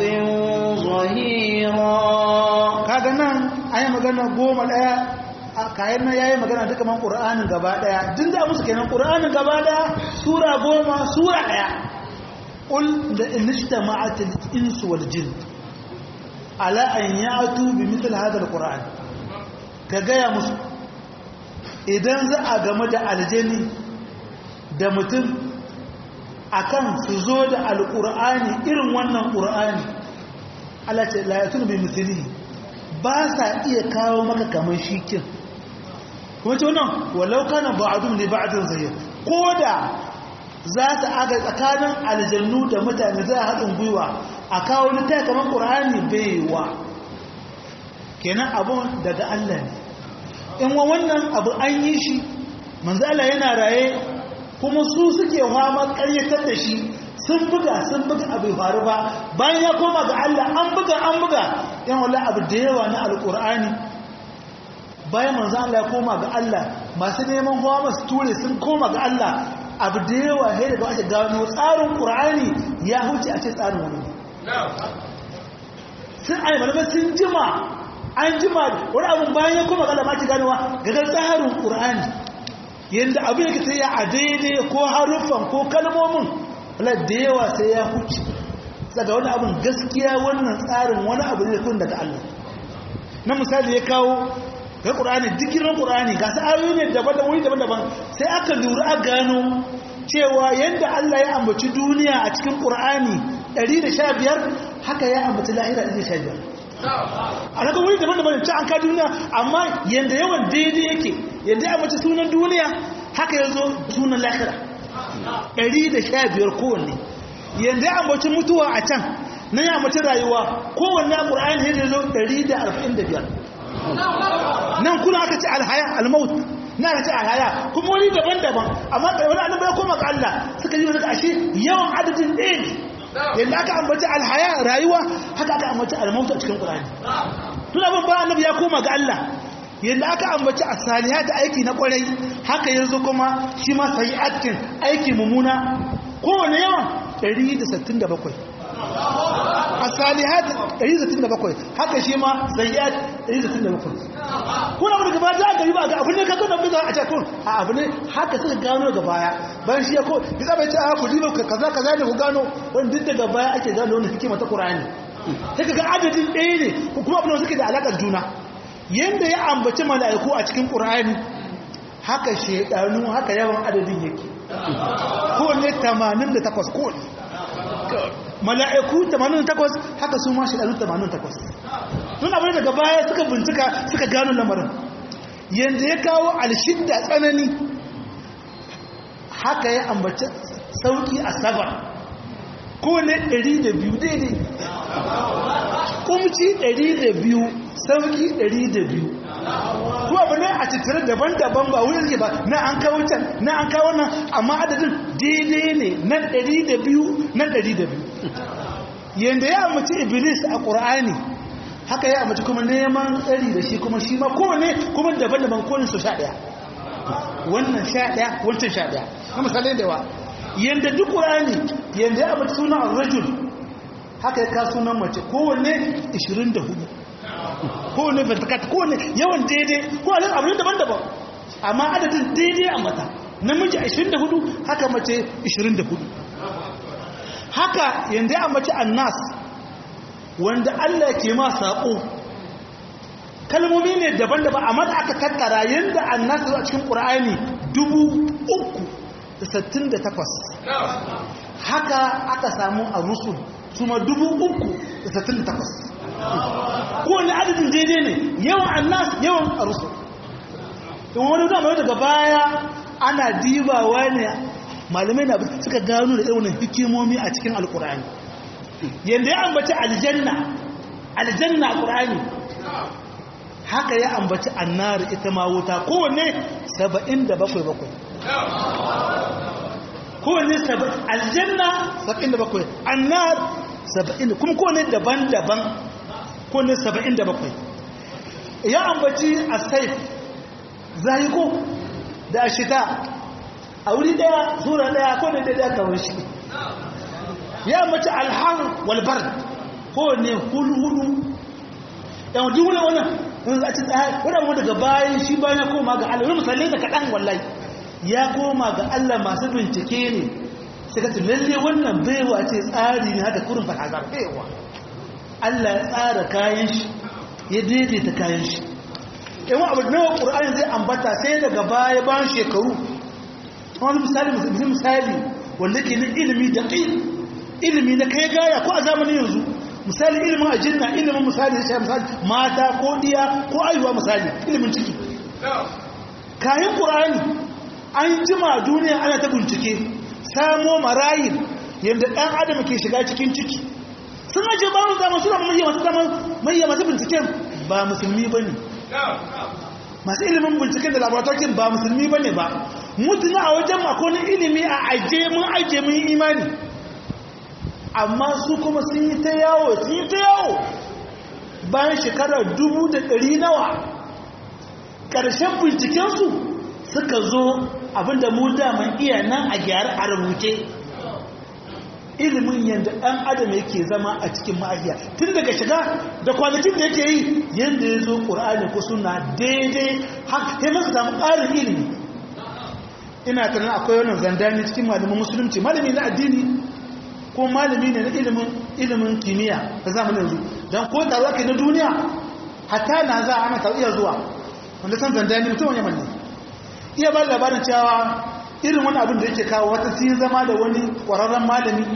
ظهيرا kaga nan ayi magana goma daya kayan nan yayi magana duka man qur'anin gaba daya din da musu kenan qur'anin gaba daya sura goma sura daya qul da inishtama'at al-ins wal jin ala an ya'tu bi mithl hadha al-qur'an ka gaya musu idan za a game da aljani da mutum akan su zo da alqur'ani irin wannan qur'ani Allah ce la yatunu bi mithlihi ba sa iya kawo maka kamar shi kin kuma ce wannan walau kana ba'dun li ba'din zayy ko da za ta aga tsakanin aljannu da mutane za a haɗin gwiwa a kawo littafi kamar ƙur'ani baiwa kenan abun daga Allah ne in wa wannan abu an yi shi manzo Allah yana raye kuma su suke fama ƙaryatar da shi sun buga sun buga abu faru ba bayan ya koma ga Allah an buga an buga yan wala abu da yawa na alƙur'ani bayan manzo Allah ya koma ga Allah masu neman hawa masu ture sun koma ga Allah abu da yawa sai daga ake gano tsarin ƙur'ani ya huce a ce tsarin wani sun ai malamai sun jima an jima wani abin bayan ya koma ga Allah ma ki ganowa gagar tsarin ƙur'ani yadda abu yake sai ya a daidai ko haruffan ko kalmomin wala da yawa sai ya huce daga wani abin gaskiya wannan tsarin wani abu ne kun daga Allah na misali ya kawo ga ƙur'ani dikirin ƙur'ani ga su ayoyi ne daban da wuri daban-daban sai aka lura a gano cewa yadda Allah ya ambaci duniya a cikin ƙur'ani 115 haka ya ambaci lahira 115 a daga wuri daban-daban ci an ka duniya amma yadda yawan daidai yake yadda ya ambaci sunan duniya haka ya zo sunan lahira 115 kowanne yadda ya ambaci mutuwa a can na ya ambaci rayuwa kowanne a ƙur'ani ya zo 145 nan kuna aka ce alhaya almaut na aka ce alhaya kuma wani daban-daban amma da wani annabi ya koma ga Allah suka yi daga ashe yawan adadin ɗaya ne yadda aka ambaci alhaya rayuwa haka aka ambaci almaut a cikin Qur'ani tun abin ba annabi ya koma ga Allah yadda aka ambaci asalihat aiki na kwarai haka yanzu kuma shi ma sayi'atin aiki mummuna kowane yawan 167 asalihat 167 haka shi ma sayyat 167 kuna mu daga baya za ka yi ba ga abin ne ka zo da biza a cikin a abu ne haka suka gano daga baya bayan shi ya ko ya zaba ce a ku diba kaza kaza ne ku gano wani duk daga baya ake gano wannan hikima ta Qur'ani sai kaga adadin ɗaya ne kuma abin da suke da alakar juna yanda ya ambaci mala'iku a cikin Qur'ani haka shedanu haka yawan adadin yake kowanne 88 kowanne mala'iku 88 haka su ma shekaru 88 tun abin daga baya suka bincika suka gano lamarin yadda ya kawo alshidda tsanani haka ya ambaci sauki a sabar kowane 200 daidai kumci 200 sauki 200 kuma abu ne a cikin daban-daban ba wurin ke ba na an kawo can na an kawo nan amma adadin daidai ne nan 200 nan 200 yadda ya amince iblis a ƙur'ani haka ya amince kuma neman tsari da shi kuma shi ma kowane kuma daban-daban kowane su sha ɗaya wannan sha ɗaya wancan sha ɗaya na misalai da yawa yadda duk ƙur'ani yadda ya amince sunan rajul haka ya ka sunan mace kowanne 24 kowane ventikat kowane yawan daidai kowane abu daban-daban amma adadin daidai a mata namiji 24 haka mace 24 haka yanda ya mace annas wanda Allah ke ma saƙo kalmomi ne daban-daban amma da aka tattara yanda annas zuwa cikin ƙur'ani 368 haka aka samu a rusul su ma 368 kowane adadin daidai ne yawan annas yawan a rusul in wani zama daga baya ana dibawa ne malamai na suka gano da irin hikimomi a cikin alkur'ani yadda ya ambaci aljanna aljanna a ƙur'ani haka ya ambaci annar ita ma wuta kowanne saba'in da bakwai bakwai kowanne aljanna saba'in da bakwai annar saba'in da kuma kowanne daban-daban kowanne saba'in da bakwai ya ambaci a saif zahiko da ashita a wuri daya sura daya ko da daya kawai shi ya mace alhar walbar ko ne hulu hulu yan duk wani wannan wani za a ci tsaya wani abu daga bayan shi bayan ya koma ga Allah wani misalai da kaɗan wallahi ya koma ga Allah masu bincike ne sai ka lalle wannan baiwa ce tsari ne haka kurin fahazar baiwa Allah ya tsara kayan shi ya daidaita kayan shi in abu nawa ƙur'ani zai ambata sai daga baya bayan shekaru wani misali misali wanda ke na ilimi da ilimi na kai gaya ko a zamanin yanzu misali ilimin ajinna ilimin misali da misali mata ko diya ko aihuwa misali ilimin ciki kayan ƙur'ani an jima duniya ana ta bincike samo marayin yadda ɗan adam ke shiga cikin ciki sun ajiye ba mu zama suna mai masu zama mai masu binciken ba musulmi ba ne masu ilimin binciken da laboratorin ba musulmi ba ne ba mutuna a wajen makonin ilimi a ajiye mun ajiye mun imani amma su kuma sun yi ta yawo sun yi ta yawo bayan shekarar dubu da ɗari nawa ƙarshen bincikensu suka zo abinda mu daman iya nan a gyara a rubuce ilimin yadda ɗan adam yake zama a cikin ma'ahiya tun daga shiga da kwanakin da yake yi yadda ya zo ƙur'ani ko suna daidai haka masu samu ƙarin ilimi ina tunan akwai wannan zandani cikin malamin musulunci malami na addini ko malami ne na ilimin ilimin kimiyya da zamanin yanzu don ko taruwa ke na duniya hatta na za a mata iya zuwa wanda san zandani mutum wani yaman ne iya ba labarin cewa irin wani abin da yake kawo wata sun zama da wani ƙwararren malami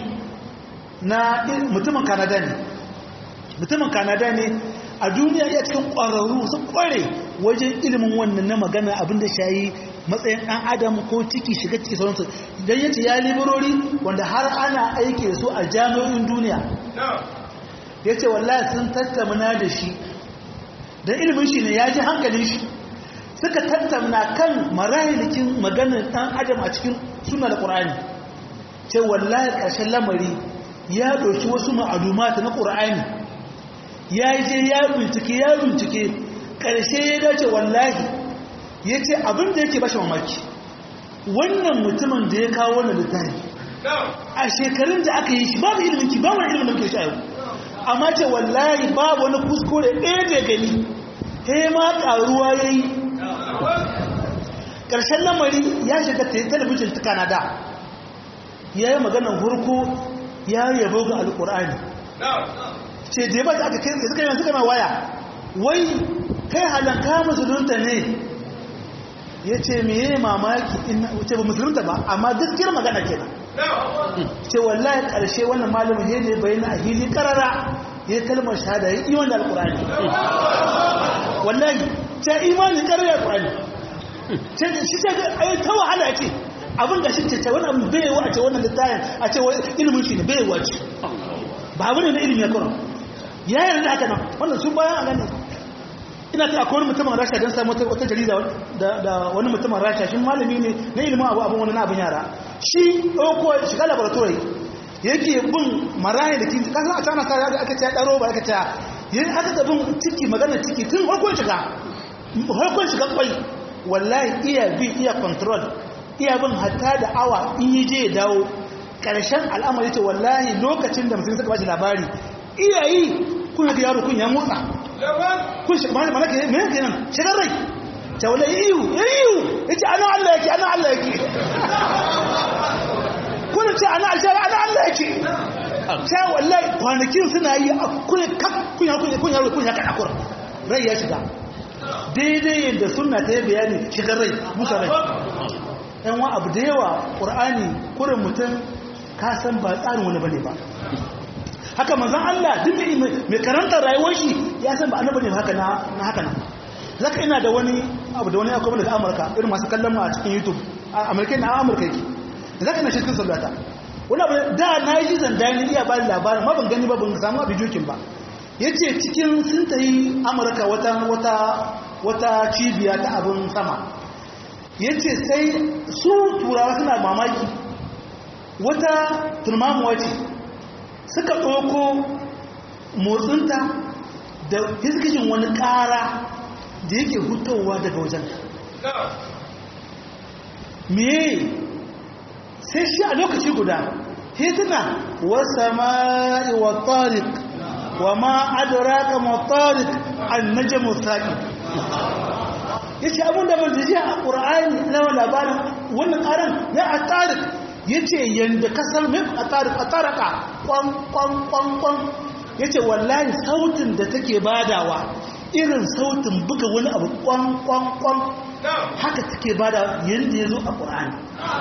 na mutumin kanada ne mutumin kanada ne a duniya iya cikin ƙwararru sun ƙware wajen ilimin wannan na magana abin da shayi matsayin ɗan adam ko ciki shiga ciki sauransu don yace ya liburori wanda har ana aike su a jami'o'in duniya ya ce wallahi sun tattamna da shi don ilimin shi ne ya ji hankalin shi suka tattamna kan marahilikin maganin ɗan adam a cikin suna da ƙur'ani ce wallahi ƙarshen lamari ya ɗauki wasu ma'alumata na ƙur'ani ya yi je ya bincike ya bincike ƙarshe ya dace wallahi ya ce abin da yake bashi mamaki wannan mutumin da ya kawo wannan littafi a shekarun da aka yi shi babu ilimin ki babu ilimin da muke sha yau amma ce wallahi babu wani kuskure ɗaya da gani he ma ƙaruwa ya yi ƙarshen lamari ya shiga talabijin ta kanada ya yi maganar hurku ya yabo ga alƙur'ani ce da ya ba aka kai suka yi suka na waya wai kai halanka musulunta ne ya ce meye mamaki ce ba musulunta ba amma gaskiyar magana ke ce wallahi karshe wannan malamin ya ne bayan a hili karara ya kalmar shahada ya iman da alkurani wallahi ce imanin karara alkurani shi ce ai ta wahala ce abin da shi ce ce wani abin bayewa a ce wannan littayin a ce ilimin shi ne bayewa ce ba abu ne na ilimin ya kura ya yarda haka nan wannan sun bayan a gane ina ta akwai wani mutumin rasha don samu wata jarida da wani mutumin rasha shi malami ne na ilimin abu abin wani na abin yara shi ɗauko shiga laboratory yake bin maraye da kinti kasan a cana kare aka ce ya ɗaro ba aka ce yin aka da bin ciki magana ciki tun harkon shiga harkon shiga kwai wallahi iya bi iya control iya bin hatta da awa in yi je ya dawo ƙarshen al'amari ce wallahi lokacin da musulmi suka bashi labari iya yi kuna da yaro kun ya motsa kun shi mana ke me yake nan shigar rai ta wala iyu iyu yace ana Allah yake ana Allah yake kun ce ana aljara ana Allah yake sai wallahi kwanakin suna yi a kun kap kun ya kun kun ya kun ya kada kur rai ya shiga daidai yadda sunna ta yi bayani shigar rai musa rai yan wa abu da yawa qur'ani kurin mutum ka san ba tsarin wani bane ba haka manzan Allah duk mai karanta rayuwar shi ya san ba annabi ne haka na haka nan zaka ina da wani abu da wani akwai daga Amurka irin masu kallon mu a cikin YouTube a Amurka na Amurka yake zaka ina cikin sallata wani abu da na yi zan dani iya ba labarin ma ban gani ba ban samu abin jokin ba yace cikin sun tayi Amurka wata wata wata cibiya ta abin sama yace sai su turawa suna mamaki wata turmamuwa ce suka ɗauko motsinta da fiskishin wani ƙara da yake hutowa daga wajen me sai shi a lokaci guda hituna wasa ma'i wa tariq wa ma adraka ma tariq an najmu saqi yace abun da mun ji a qur'ani na labarin wannan karan ya a tariq yace yanda kasar min a tariq a taraka kwan kwan kwan kwan yace wallahi sautin da take badawa irin sautin buga wani abu kwan kwan kwan haka take bada yanda yazo a qur'ani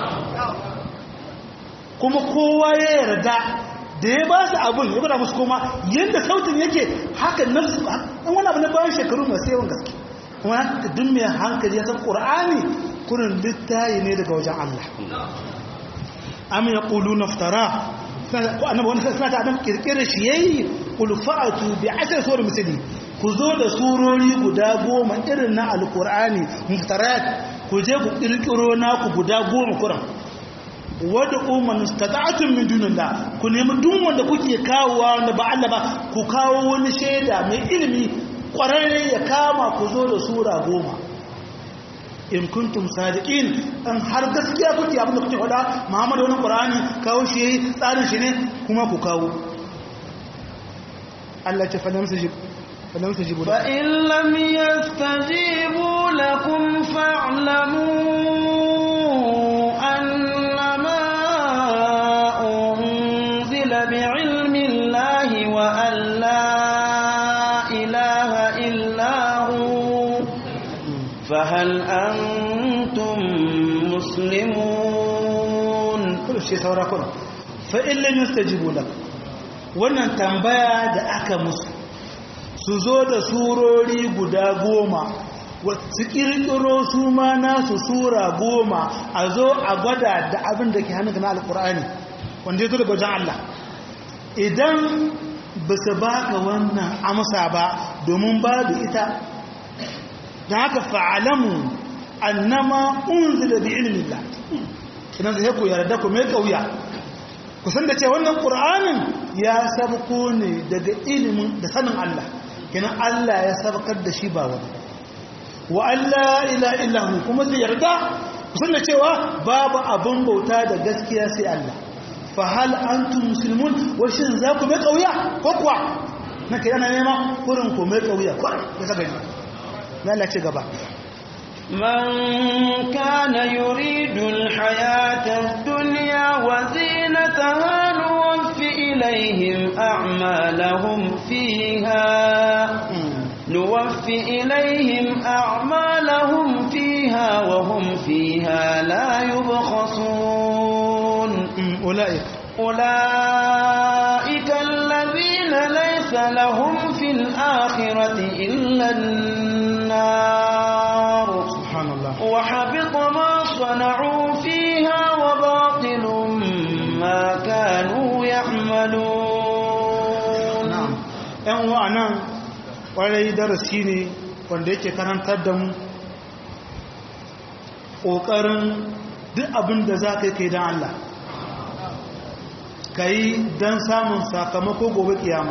kuma kowa ya yarda da ya ba su abin ya bada musu koma yadda sautin yake haka nafsu an wani abu na bayan shekaru masu yawan gaske kuma haka duk mai hankali ya san ƙur'ani kurin littayi ne daga wajen Allah amin ya ƙulu naftara ko annabi wani suna ta adam kirkira shi yayi qul fa'atu bi ashr suwar misali ku zo da surori guda goma irin na alqur'ani muftarat ku je ku kirkiro naku guda goma kuran wadda umar stata'atun min dunillah ku nemi duk wanda kuke kawowa wanda ba Allah ba ku kawo wani shaida mai ilimi kwararre ya kama ku zo da sura goma in kuntum sadiqin an har gaskiya kuke abinda kuke faɗa Muhammadu wani Qur'ani kawo shi yayi tsarin shi ne kuma ku kawo Allah ce falam sajib falam sajibu fa in lam yastajibu lakum fa'lamu بعلم الله وأن لا إله إلا هو فهل أنتم مسلمون كل شيء سورة كنا فإن لم يستجيبوا لك wannan tambaya da aka musu su zo da surori guda goma su kirkiro su ma nasu sura goma a zo a gwada da abin da ke hannun na alkur'ani wanda ya zo daga wajen Allah idan ba su baka wannan amsa ba domin babu ita da haka fa'alamu annama unzila bi ilmillah idan zai ku yarda ku mai kauya ku san da ce wannan qur'anin ya sabko ne daga ilimin da sanin Allah kenan Allah ya sabkar da shi ba wani wa alla ila illahu kuma zai yarda ku san da cewa babu abin bauta da gaskiya sai Allah fahal antum muslimun washin za ku mai kauya ko kuwa na kai ana nema kurin ku mai kauya kwarai ya saka ni na Allah ce gaba من كان يريد الحياة الدنيا وزينتها نوفي إليهم أعمالهم فيها نوفي إليهم أعمالهم فيها وهم فيها لا يبخسون أولئك أولئك الذين ليس لهم في الآخرة إلا النار سبحان الله وحبط ما صنعوا فيها وباطل ما كانوا يعملون na'am ɗan wa'anan ƙwarai darasi ne wanda yake karantar da mu ƙoƙarin duk abin da za ka yi kai don Allah ka yi don samun sakamako gobe kiyama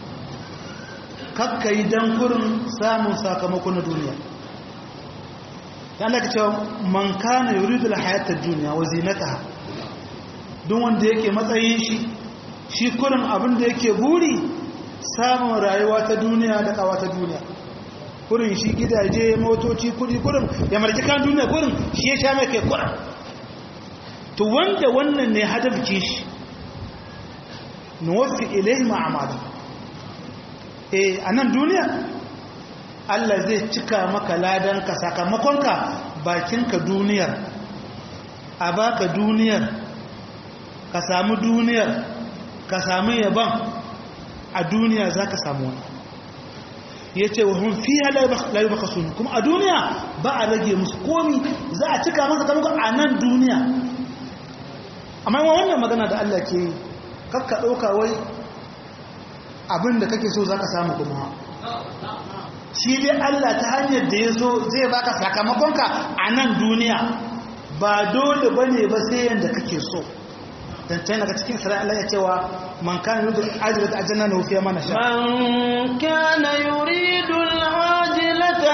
kakka yi don kurin samun sakamako na duniya ta Allah ka cewa man kana yuridu hayatar duniya wa zinataha duk wanda yake matsayin shi shi kurin abin da yake buri samun rayuwa ta duniya da kawa ta duniya kurin shi gidaje motoci kudi kurin ya marki kan duniya kurin shi ya sha mai kai kurin to wanda wannan ne hadafci shi nuwafi ilai ma'amada eh a nan duniya Allah zai cika maka ladanka sakamakonka bakinka duniyar a baka duniyar ka samu duniyar ka samu yaban a duniya za ka samu wani ya ce wa hun fiye layu baka suni kuma a duniya ba a rage musu komi za a cika masa kamar a nan duniya amma yawan wannan magana da Allah ke kakka ɗauka wai abin da kake so za ka samu kuma shi dai Allah ta hanyar da ya so zai baka sakamakonka a nan duniya ba dole ba ne ba sai yadda kake so dan can daga cikin isra'ila ya cewa man kana yuridu al-ajrata ajjalna lahu fiha ma nasha من كان يريد العاجلة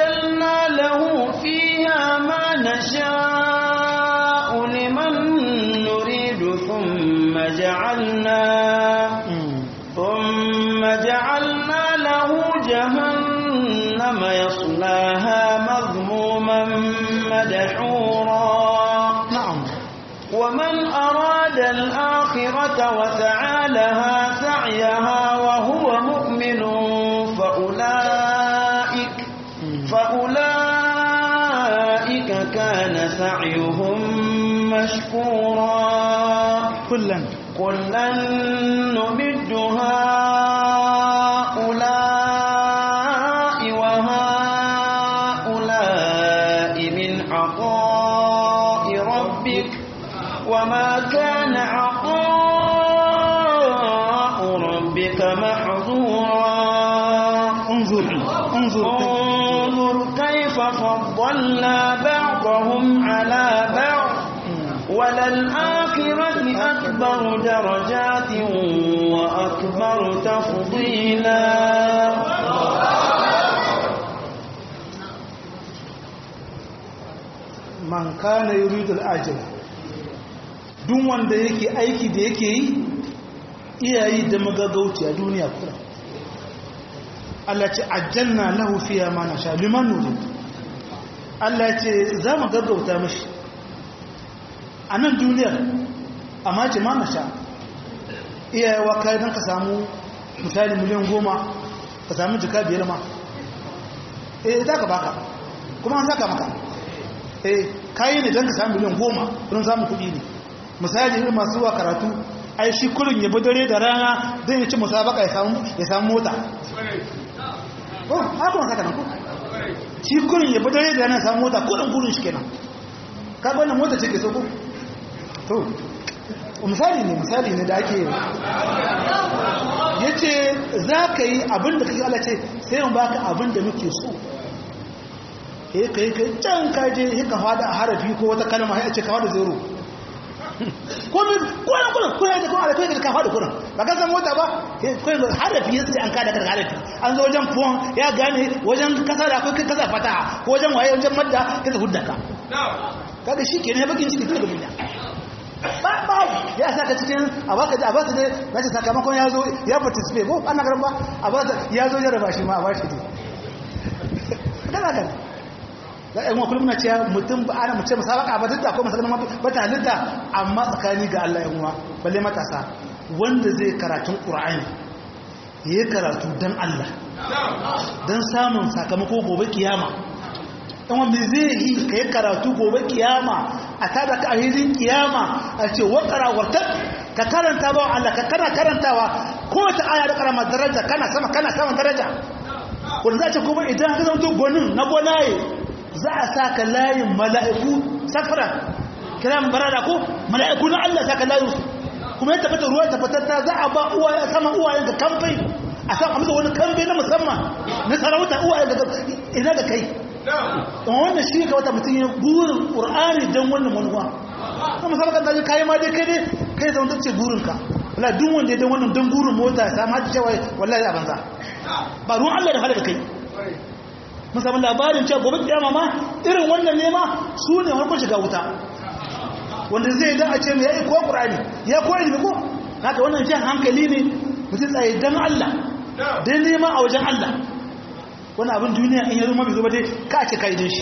عجلنا له فيها ما نشاء لمن ثم جعلنا ثم جعلنا له جهنم يصلاها مذموما مدحورا نعم ومن أراد الآخرة وسعى لها سعيها وهو مؤمن فأولئك فأولئك كان سعيهم مشكورا كلا كلا نمد هؤلاء وهؤلاء من عطاء ربك وما كان عطاء ربك محظورا انظر انظر انظر كيف فضلنا بعضهم على بعض وللآخرة أكبر درجات وأكبر تفضيلا man kana yuridu al-ajila duk wanda yake aiki da yake yi iyayi da magagauci a duniya kura Allah ce ajjalna lahu fiha ma nasha liman nurid Allah ce za mu gaggauta mishi a nan duniyar amma ce ma nasha iyayewa kai don ka samu misali miliyan goma ka samu jika biyar ma eh za ka baka kuma an saka maka eh kayi ne don ka samu miliyan goma don samun kuɗi ne misali irin masu wa karatu ai shi kurin ya bi dare da rana don ya ci musabaka ya samu mota oh haka masu kanan ku shi kurin ya bi dare da rana ya samu mota kudin gurin shi kenan ka wannan mota ce ke so ku to misali ne misali ne da ake yi ya ce za ka yi abin da kake ala ce sai yin baka abin da muke so ya kai kai can kaje ya ka fada a harafi ko wata kalma ya ce ka fada zero ko min kuran kuran kuran da kuma alakai da ka fada kuran ba ka san mota ba ko harafi ya ce an kada ka harafi an zo wajen fuwan ya gane wajen kasa da akwai kasa fataha ko wajen waye wajen madda ka ta hudda ka kaga shi kenan ya bakin ciki tun da duniya ba ba ya saka cikin a baka da a baka da na ce sakamakon ya zo ya participate ko ana garin ba a baka ya zo ya raba shi ma a bashi ne kana kana da ɗan wakil muna cewa mutum ba ana mace musabaka ba duk da akwai masalama ba ta halitta amma tsakani ga Allah yan uwa balle matasa wanda zai karatun Qur'ani yayi karatu dan Allah dan samun sakamako gobe kiyama dan wanda zai yi kai karatu gobe kiyama a tada ka ahirin kiyama a ce wa qarawarta ka karanta ba Allah ka kana karantawa ko ta aya da karama daraja kana sama kana sama daraja wanda za ce kuma idan ka zama gonin na gonaye za a saka layin mala'iku safara kiran barada ko mala'iku na Allah saka layin su kuma ya tabbata ruwa tabbatatta za a ba uwaye sama uwayen ga kamfai a san amsa wani kamfai na musamman na sarauta uwayen ga ina da kai amma wannan shi ga wata mutum ya burin ƙur'ani don wannan manuwa kuma sama kan daji kayi ma dai kai dai kai zama tace burinka wala duk wanda ya don wannan don burin mota ya samu hajji cewa wallahi a banza ba ruwan Allah da halaka kai musamman labarin cewa gobe kiyama ma irin wannan nema su ne harkar shiga wuta wanda zai da a ce mai yayi ko qur'ani ya ko ilimi ko haka wannan jan hankali ne mutum tsaye dan Allah dan nema a wajen Allah wani abin duniya in ya zo mabi zo ba dai ka ce kai din shi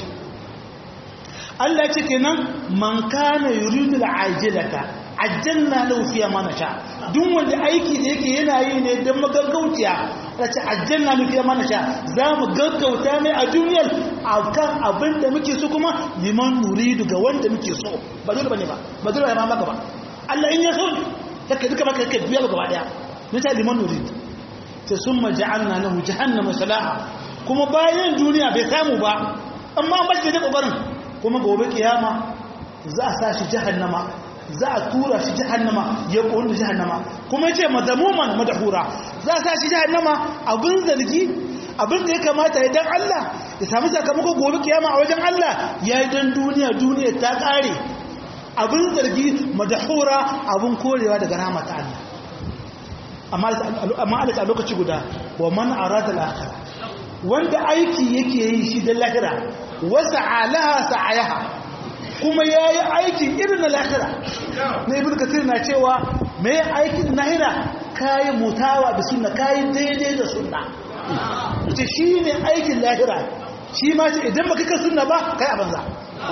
Allah ya ce kenan man kana yuridu al'ajilata ajjalna lahu fiha ma nasha duk wanda aiki da yake yana yi ne dan magaggauciya da ce ajjalna lahu fiha ma nasha za mu gaggauta mai a duniyar akan abin da muke so kuma liman nuridu ga wanda muke so ba dole bane ba ba dole ba maka ba Allah in ya so take duka maka kai biya gaba daya ne ta liman nuridu sai summa ja'alna lahu jahannama salaha kuma bayan duniya bai samu ba amma ba shi da kokarin kuma gobe kiyama za a sa shi jahannama za a tura shi jahannama ya ƙonu jahannama kuma ce mazamuman madahura za a sa shi jahannama abin zargi abin da ya kamata ya dan Allah ya sami sakamako gobe kiyama a wajen Allah ya yi dan duniya duniya ta ƙare abin zargi madahura abin korewa daga rahama ta Allah amma alaka lokaci guda wa man arada al-akhirah wanda aiki yake yi shi da lahira wasa alaha sa'ayaha kuma ya yi aikin irin na lahira na ibn kasir na cewa mai aikin lahira kayi mutawa da sunna kayi daidai da sunna ce shi ne aikin lahira shi ma ce idan baka kan sunna ba kai a banza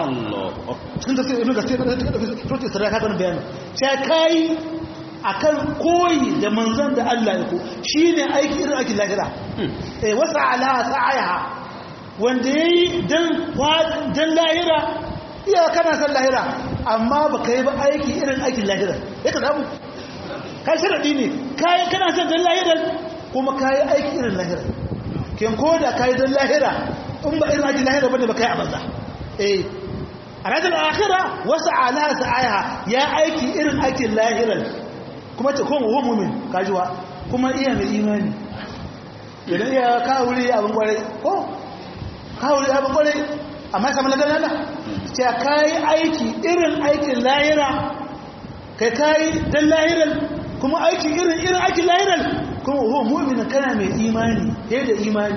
sun tasiri ibn kasir tuti sarrafa kan bayani sai kai akan koyi da manzon da Allah ya ko shine aiki irin aikin lahira eh wasa ala sa'aha wanda yayi dan dan lahira iya kana san lahira amma baka yi ba aiki irin aikin lahira yaka zamu kai sharadi ne kai kana san dan lahira kuma kai aiki irin lahira ken koda kai dan lahira in ba irin aikin lahira bane ba kai a banza eh a ranar akhira wasu ala sa'aha ya aiki irin aikin lahiran kuma ta kuma wa mumin kajuwa kuma iya mai imani idan iya kawuri abin kwarai ko kawuri abin kwarai amma samun lagar lada ce ka yi aiki irin aikin lahira kai ka yi don lahiran kuma aiki irin irin aikin lahiran kuma wa mumin kana mai imani ya da imani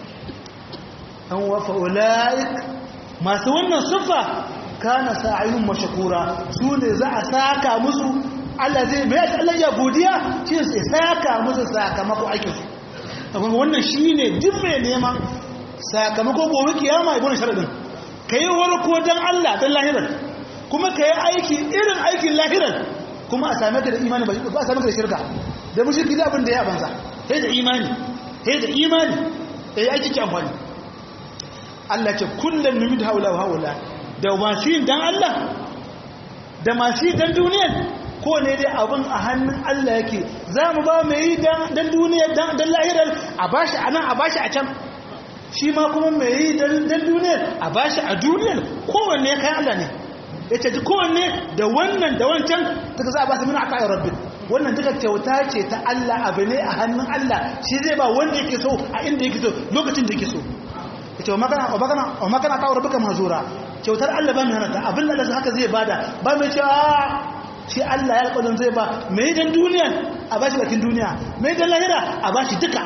an wafa ula'ik masu wannan siffa kana sa'ayun mashakura su ne za a saka musu Allah zai mai Allah ya godiya shi sai saka musu sakamako aikin su amma wannan shine duk mai neman sakamako gobe kiyama ibn sharadin kai warko dan Allah dan lahiran kuma kai aiki irin aikin lahiran kuma a same ka da imani ba a same ka da shirka da mushriki da abin da ya banza sai da imani sai da imani sai aiki ki amfani Allah ce kullum numid haula wa haula da masu yin dan Allah da masu yi dan duniyar ko ne dai abin a hannun Allah yake za mu ba mai yi dan duniyar dan lahirar a bashi a nan a bashi a can shi ma kuma mai yi dan duniyar a bashi a duniyar kowanne ya kai Allah ne ya ce kowanne da wannan da wancan daga za a ba su mina a kayan rabbi wannan duka kyauta ce ta Allah abu ne a hannun Allah shi zai ba wanda yake so a inda yake so lokacin da yake so ita wa makana kawo rabuka mazura kyautar Allah ba mai hannata abin da haka zai bada ba mai cewa shi Allah ya alƙalin zai ba mai dan duniya a bashi bakin duniya mai dan lahira a bashi duka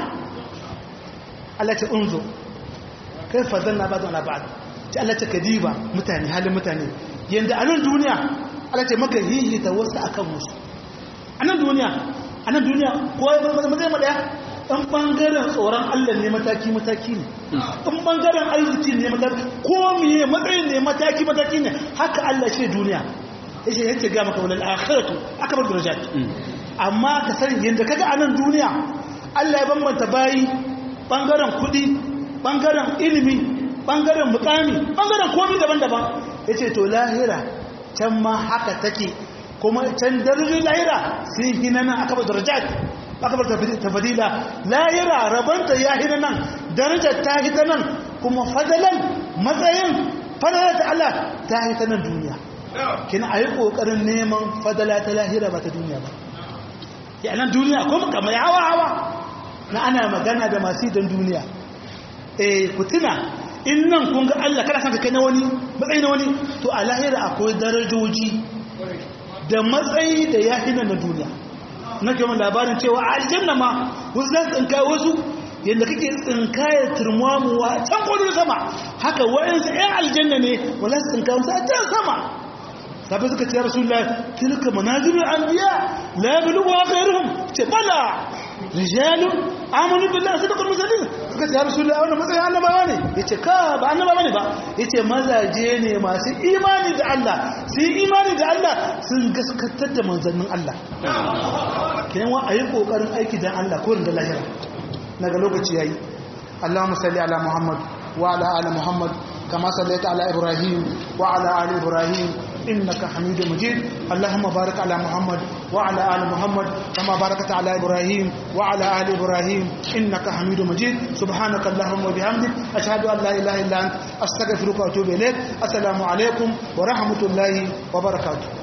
Allah ce unzo kai fadlan na bada na ba'ad ce Allah ce kadiba mutane halin mutane yanda a nan duniya Allah ce maka hihi ta wasu akan musu a nan duniya a nan duniya kowa ya zama zai madaya ɗan ɓangaren tsoron Allah ne mataki-mataki ne ɗan ɓangaren arziki ne mataki ko miye matsayin ne mataki-mataki ne haka Allah ce duniya ya ce yake ga maka wadda akhiratu aka bar darajat amma ka sani yadda kaga a nan duniya Allah ya bambanta bayi ɓangaren kuɗi ɓangaren ilimi ɓangaren mukami ɓangaren komi daban-daban ya ce to lahira can ma haka take kuma can darajin lahira sun hina nan aka bar darajat akabar tafadila lahira rabanta ya hina nan darajar ta hita nan kuma fadalan matsayin fadalar ta Allah ta hita nan duniya kina a yi ƙoƙarin neman fadala ta lahira ba ta duniya ba ya nan duniya kuma kamar hawa hawa na ana magana da masu don duniya eh ku tuna in nan kun ga Allah kada san ka kai na wani matsayi na wani to a lahira akwai darajoji da matsayi da ya hina na duniya na ke labarin cewa a aljanna ma wasu za su tsinkaye wasu yadda kake tsinkaye turmamuwa can kodin sama haka wayansu 'yan aljanna ne wala su tsinkaye wasu a can sama sabi suka ce rasu la tilka manazilul anbiya la yablughu ghayruhum ce bala rijalun amanu billahi sadaqul mursalin suka ce rasu la wannan matsayin annabawa ne yace ka ba annabawa ne ba yace mazaje ne masu imani da Allah su yi imani da Allah sun gaskatar da manzannin Allah kenan wa ayi kokarin aiki dan Allah ko da lahira daga lokaci yayi Allahumma salli ala Muhammad wa ala ali Muhammad kama sallaita ala Ibrahim wa ala ali Ibrahim إنك حميد مجيد اللهم بارك على محمد وعلى آل محمد كما باركت على إبراهيم وعلى آل إبراهيم إنك حميد مجيد سبحانك اللهم وبحمدك أشهد أن لا إله إلا أنت أستغفرك وأتوب إليك السلام عليكم ورحمة الله وبركاته